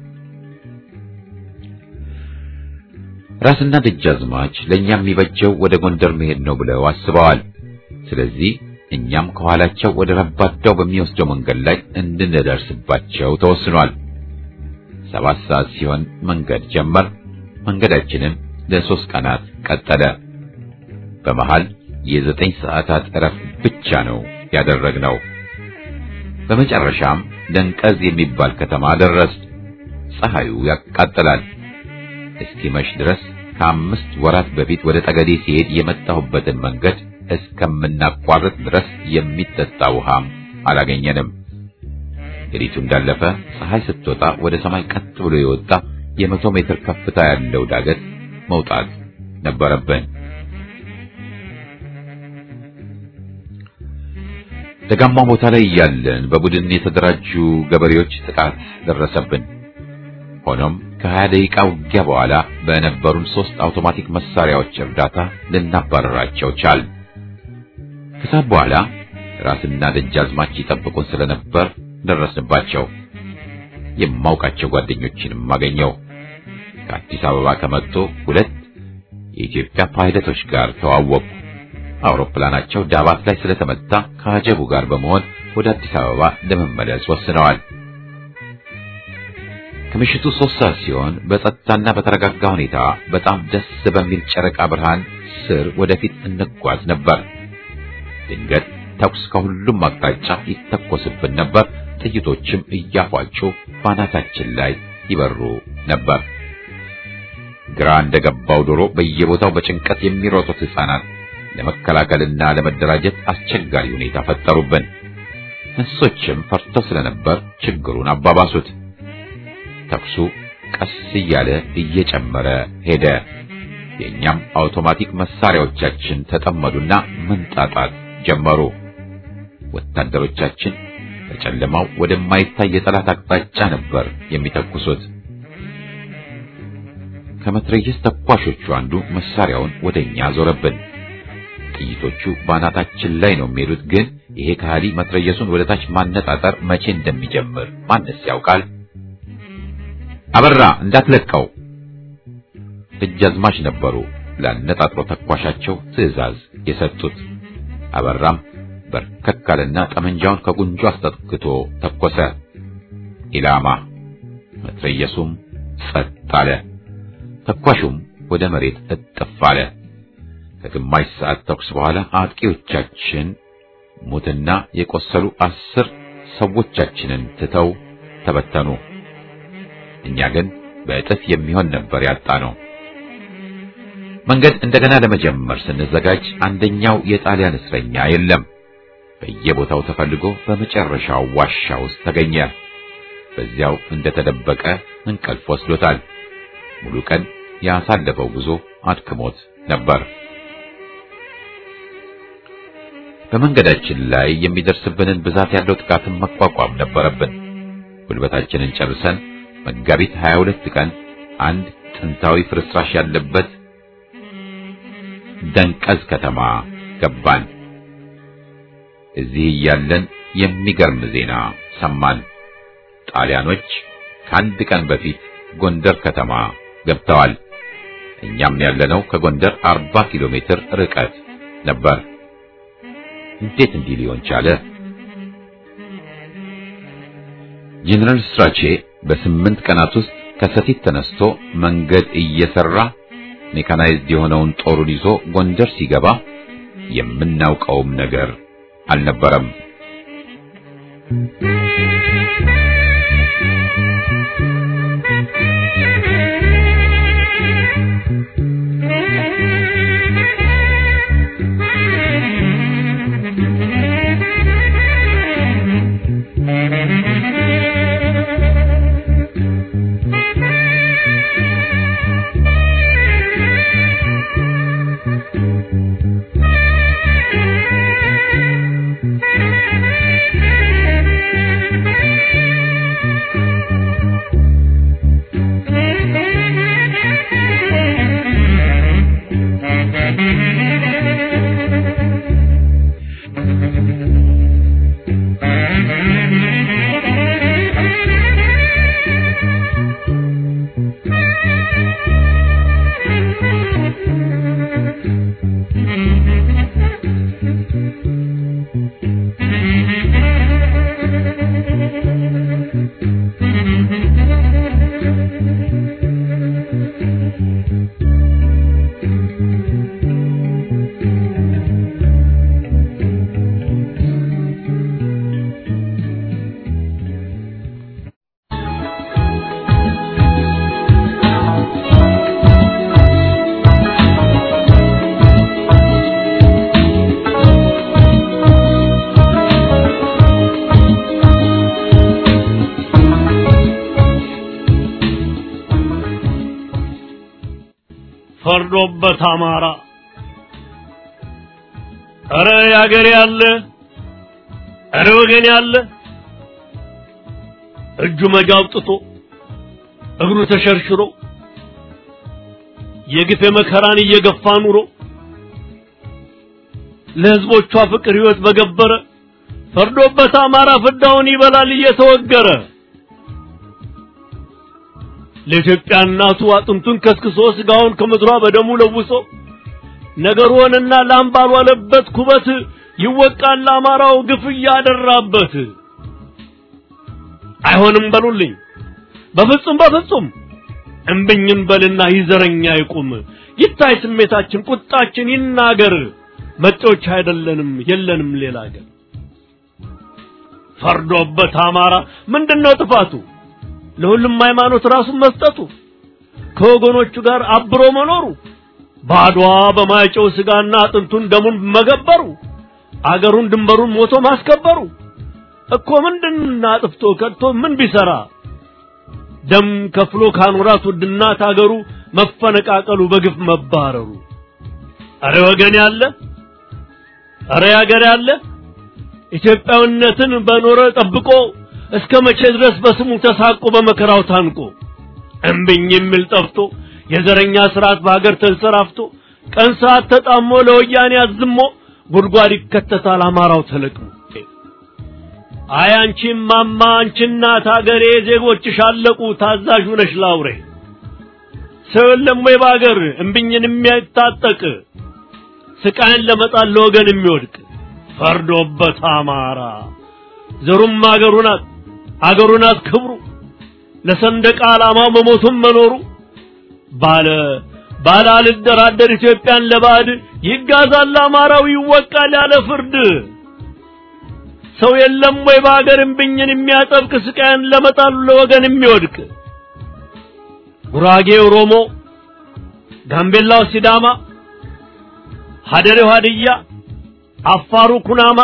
ራስና ደጃዝማች ለኛ የሚበጀው ወደ ጎንደር መሄድ ነው ብለው አስበዋል። ስለዚህ እኛም ከኋላቸው ወደ ረባዳው በሚወስደው መንገድ ላይ እንድንደርስባቸው ተወስኗል። ሰባት ሰዓት ሲሆን መንገድ ጀመር። መንገዳችንም ለሶስት ቀናት ቀጠለ። በመሃል የዘጠኝ ሰዓታት እረፍት ብቻ ነው ያደረግነው። በመጨረሻም ደንቀዝ የሚባል ከተማ ደረስ። ፀሐዩ ያቃጥላል። እስኪመሽ ድረስ ከአምስት ወራት በፊት ወደ ጠገዴ ሲሄድ የመጣሁበትን መንገድ እስከምናቋርጥ ድረስ የሚጠጣ ውሃም አላገኘንም። ሌሊቱ እንዳለፈ ፀሐይ ስትወጣ ወደ ሰማይ ቀጥ ብሎ የወጣ የመቶ ሜትር ከፍታ ያለው ዳገት መውጣት ነበረብን። ደጋማ ቦታ ላይ እያለን በቡድን የተደራጁ ገበሬዎች ጥቃት ደረሰብን። ሆኖም ከሀያ ደቂቃ ውጊያ በኋላ በነበሩን ሶስት አውቶማቲክ መሳሪያዎች እርዳታ ልናባረራቸው ቻል። ከሰዓት በኋላ ራስና ደጃዝማች ይጠብቁን ስለነበር ደረስንባቸው። የማውቃቸው ጓደኞችንም አገኘው። ከአዲስ አበባ ከመጡ ሁለት የኢትዮጵያ ፓይለቶች ጋር ተዋወቁ። አውሮፕላናቸው ዳባት ላይ ስለተመታ ከአጀቡ ጋር በመሆን ወደ አዲስ አበባ ለመመለስ ወስነዋል። ከምሽቱ ሶስት ሰዓት ሲሆን በጸጥታና በተረጋጋ ሁኔታ በጣም ደስ በሚል ጨረቃ ብርሃን ስር ወደፊት እንጓዝ ነበር። ድንገት ተኩስ ከሁሉም አቅጣጫ ይተኮስብን ነበር። ጥይቶችም እያፏጩ ባናታችን ላይ ይበሩ ነበር። ግራ እንደገባው ዶሮ በየቦታው በጭንቀት የሚሮጡት ሕፃናት ለመከላከልና ለመደራጀት አስቸጋሪ ሁኔታ ፈጠሩብን። እንስሶችም ፈርተው ስለነበር ችግሩን አባባሱት። ተኩሱ ቀስ እያለ እየጨመረ ሄደ። የእኛም አውቶማቲክ መሳሪያዎቻችን ተጠመዱና መንጣጣት ጀመሩ። ወታደሮቻችን በጨለማው ወደማይታይ የጠላት አቅጣጫ ነበር የሚተኩሱት። ከመትረየስ ተኳሾቹ አንዱ መሳሪያውን ወደኛ ዞረብን። ጥይቶቹ ባናታችን ላይ ነው የሚሄዱት፣ ግን ይሄ ከሃዲ መትረየሱን ወደ ታች ማነጣጠር መቼ እንደሚጀምር ማንስ ያውቃል? አበራ እንዳትለቀው ደጃዝማች ነበሩ ላነጣጥሮ ተኳሻቸው ትዕዛዝ የሰጡት። አበራም በርከካልና ጠመንጃውን ከጉንጁ አስጠጥቅቶ ተኮሰ። ኢላማ መትረየሱም ጸጥ አለ። ተኳሹም ወደ መሬት እጥፍ አለ። ከግማሽ ሰዓት ተኩስ በኋላ አጥቂዎቻችን ሙትና የቆሰሉ አስር ሰዎቻችንን ትተው ተበተኑ። እኛ ግን በእጥፍ የሚሆን ነበር ያጣ ነው። መንገድ እንደገና ለመጀመር ስንዘጋጅ አንደኛው የጣሊያን እስረኛ የለም። በየቦታው ተፈልጎ በመጨረሻው ዋሻ ውስጥ ተገኘ። በዚያው እንደተደበቀ እንቅልፍ ወስዶታል። ሙሉ ቀን ያሳለፈው ጉዞ አድክሞት ነበር። በመንገዳችን ላይ የሚደርስብንን ብዛት ያለው ጥቃትን መቋቋም ነበረብን። ጉልበታችንን ጨርሰን መጋቢት 22 ቀን አንድ ጥንታዊ ፍርስራሽ ያለበት ደንቀዝ ከተማ ገባን። እዚህ እያለን የሚገርም ዜና ሰማን። ጣሊያኖች ከአንድ ቀን በፊት ጎንደር ከተማ ገብተዋል። እኛም ያለነው ከጎንደር 40 ኪሎ ሜትር ርቀት ነበር። እንዴት እንዲህ ሊሆን ቻለ? ጀነራል ስትራቼ በስምንት ቀናት ውስጥ ከሰቲት ተነስቶ መንገድ እየሰራ ሜካናይዝድ የሆነውን ጦሩን ይዞ ጎንደር ሲገባ የምናውቀውም ነገር አልነበረም። ፈርዶበት አማራ እረ ያገሬ ያለ እረ ወገን ያለ እጁ መጋ አውጥቶ እግሩ ተሸርሽሮ የግፍ መከራን እየገፋ ኑሮ ለህዝቦቿ ፍቅር ህይወት በገበረ ፈርዶበት አማራ ፍዳውን ይበላል እየተወገረ ለኢትዮጵያ እናቱ አጥንቱን ከስክሶ ስጋውን ከምድሯ በደሙ ለውሶ ነገር ሆነና ላም ባልዋለበት ኩበት ይወቃል አማራው ግፍ እያደራበት። አይሆንም በሉልኝ በፍጹም በፍጹም እምብኝን በልና ይዘረኛ ይቁም ይታይ ስሜታችን ቁጣችን ይናገር መጤዎች አይደለንም የለንም ሌላ ሀገር ፈርዶበት አማራ ምንድነው ጥፋቱ ለሁሉም ሃይማኖት ራሱን መስጠቱ ከወገኖቹ ጋር አብሮ መኖሩ ባድዋ በማይጨው ስጋና አጥንቱን ደሙን መገበሩ አገሩን ድንበሩን ሞቶ ማስከበሩ እኮ ምንድና አጥፍቶ ከድቶ ምን ቢሰራ ደም ከፍሎ ካኖራት ውድናት አገሩ መፈነቃቀሉ በግፍ መባረሩ አረ ወገን ያለ አረ ያገር ያለ ኢትዮጵያዊነትን በኖረ ጠብቆ እስከ መቼ ድረስ በስሙ ተሳቆ በመከራው ታንቆ እምብኝ የሚል ጠፍቶ የዘረኛ ስርዓት በሀገር ተንሰራፍቶ ቀን ሰዓት ተጣሞ ለወያኔ አዝሞ ጉድጓድ ይከተታል አማራው ተለቅሞ አይ አንቺም ማማ አንቺ እናት አገሬ ዜጎችሽ አለቁ ታዛዥ ነሽ ላውሬ ሰው የለም ወይ በአገር እምብኝን የሚያታጠቅ ስቃይን ለመጣል ለወገን የሚወድቅ ፈርዶበት አማራ ዘሩም አገሩ ናት አገሩ ናት ክብሩ ለሰንደቅ ዓላማው መሞቱም መኖሩ ባለ ባለ አልደራደር ኢትዮጵያን ለባዕድ ይጋዛል አማራው ይወቃል ያለ ፍርድ ሰው የለም ወይ በአገር እምብኝን የሚያጠብቅ ስቃይን ለመጣሉ ለወገን የሚወድቅ ጉራጌ ኦሮሞ፣ ጋምቤላው ሲዳማ፣ ሀደሬው ሀድያ፣ አፋሩ ኩናማ፣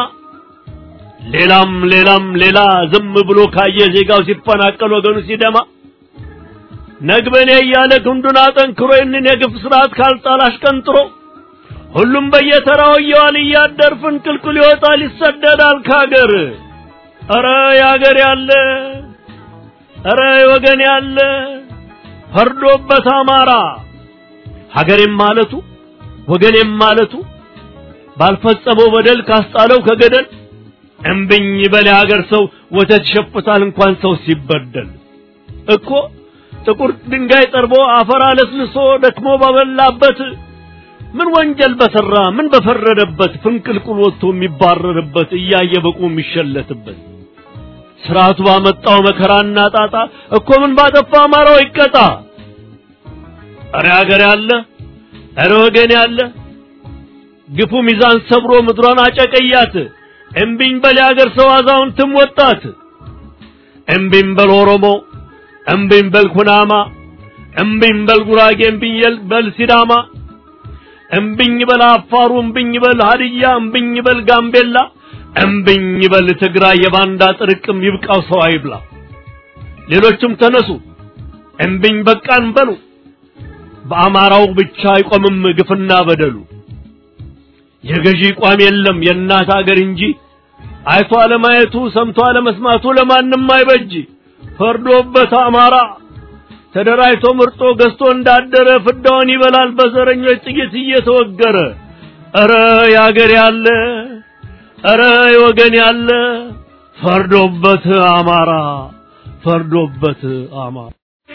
ሌላም ሌላም ሌላ ዝም ብሎ ካየ ዜጋው ሲፈናቀል ወገኑ ሲደማ ነግበኔ እያለ ክንዱን አጠንክሮ ይህንን የግፍ ስርዓት ካልጣል አሽቀንጥሮ ሁሉም በየተራው እየዋል እያደር ፍንቅልቅል ይወጣል ይሰደዳል ካገር። ኧረ ያገር ያለ ኧረ ወገን ያለ ፈርዶበት አማራ ሀገሬም ማለቱ ወገኔም ማለቱ ባልፈጸመው በደል ካስጣለው ከገደል እምብኝ በል የሀገር ሰው ወተት ይሸፍታል እንኳን ሰው ሲበደል እኮ ጥቁር ድንጋይ ጠርቦ አፈር አለስልሶ ደክሞ ባበላበት ምን ወንጀል በሰራ ምን በፈረደበት ፍንቅልቁል ወጥቶ የሚባረርበት እያየ በቁ የሚሸለትበት ስርዓቱ ባመጣው መከራና ጣጣ እኮ ምን ባጠፋ አማራው ይቀጣ። እረ ሀገር ያለ እረ ወገን ያለ ግፉ ሚዛን ሰብሮ ምድሯን አጨቀያት። እምቢኝ በል የሀገር ሰው አዛውንትም ወጣት። እምቢኝ በል ኦሮሞ፣ እምቢኝ በል ኩናማ፣ እምቢኝ በል ጉራጌ፣ እምቢኝ በል ሲዳማ፣ እምቢኝ በል አፋሩ፣ እምቢኝ በል ሀድያ፣ እምቢኝ በል ጋምቤላ እምብኝ በል ትግራይ የባንዳ ጥርቅም ይብቃው ሰው አይብላ። ሌሎችም ተነሱ እምብኝ በቃን በሉ። በአማራው ብቻ አይቆምም ግፍና በደሉ። የገዢ ቋም የለም የእናት አገር እንጂ አይቶ አለማየቱ ሰምቶ አለመስማቱ ለማንም አይበጅ። ፈርዶበት አማራ ተደራጅቶ ምርጦ ገዝቶ እንዳደረ ፍዳውን ይበላል በዘረኞች ጥይት እየተወገረ። ኧረ ያገር ያለ ኧረ ወገን ያለ ፈርዶበት አማራ ፈርዶበት አማራ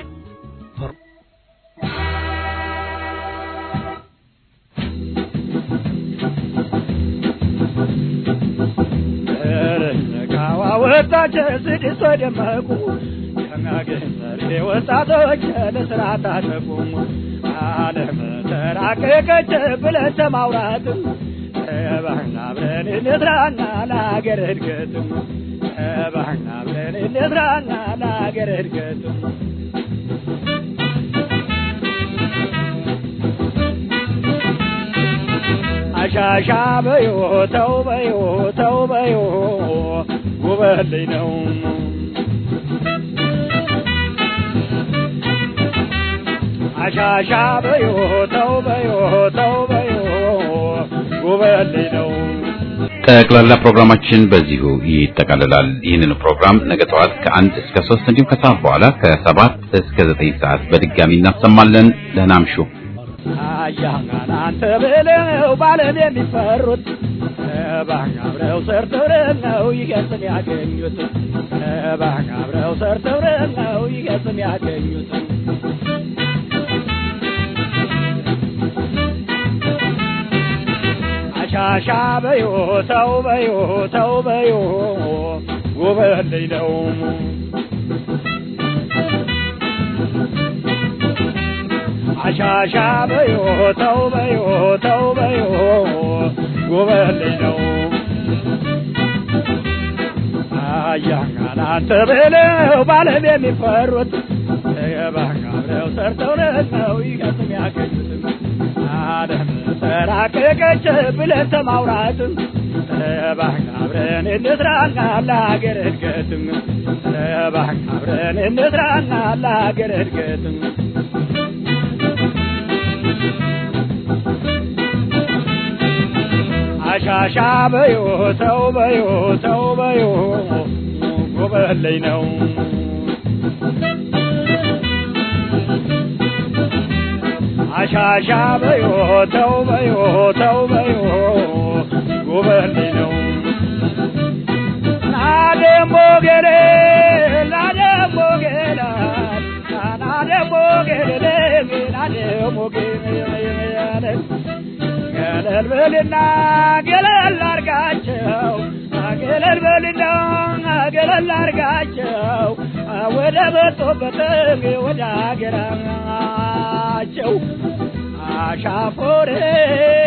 ወጣች ስድስት ደመቁ ከሚያገኝ ወጣቶች ለስራ ታጠቁ ዓለም ተራቀቀች ብለን ተማውራት ተባህና ብለን እንስራና ለሀገር እድገትም ተባህና ብለን እንስራና ለሀገር እድገትም አሻሻ በዮ ተው በዮ ተው በዮ ጉበልኝ ነው አሻሻ በዮ ተው በዮ ተው በዮ ጉበልኝ ነው ጠቅላላ ፕሮግራማችን በዚሁ ይጠቃልላል። ይህንን ፕሮግራም ነገ ጠዋት ከአንድ እስከ ሶስት እንዲሁም ከሰዓት በኋላ ከሰባት እስከ ዘጠኝ ሰዓት በድጋሚ እናሰማለን። ደህና እምሹ። አያናን አንተ ብለው ባለም የሚፈሩት እባክህ አብረው ሰርተው ነው ይገጽም ያገኙት እባክህ አብረው ሰርተው ነው ይገጽም ያገኙት አሻሻ በዮ ተው በዮ ተው በዮ ጉበልኝ ነው አሻሻ በዮ ተው በዮ ተው በዮ ጉበልኝ ነው አያንጋን አንተ ብለው ባለም የሚፈሩት እባክህ አብረው ሰርተው ነው ይገጥም ያገኙትም ዓለም ተራቀቀች ብለን ተማውራትም እባክህ አብረን እንስራና ለሀገር እድገትም እባክህ አብረን እንስራና ለሀገር እድገትም አሻሻ በዮ ተው በዮ ተው በዮ ጎበለኝ ነው አሻሻ በዮ ተው በዮ ተው በዮ ጎበለኝ ነው ናደሞ ገለል በልና ገለል አርጋቸው ገለል በልና ገለል አርጋቸው ወደ መጡበት ወደ አገራቸው አሻፎሬ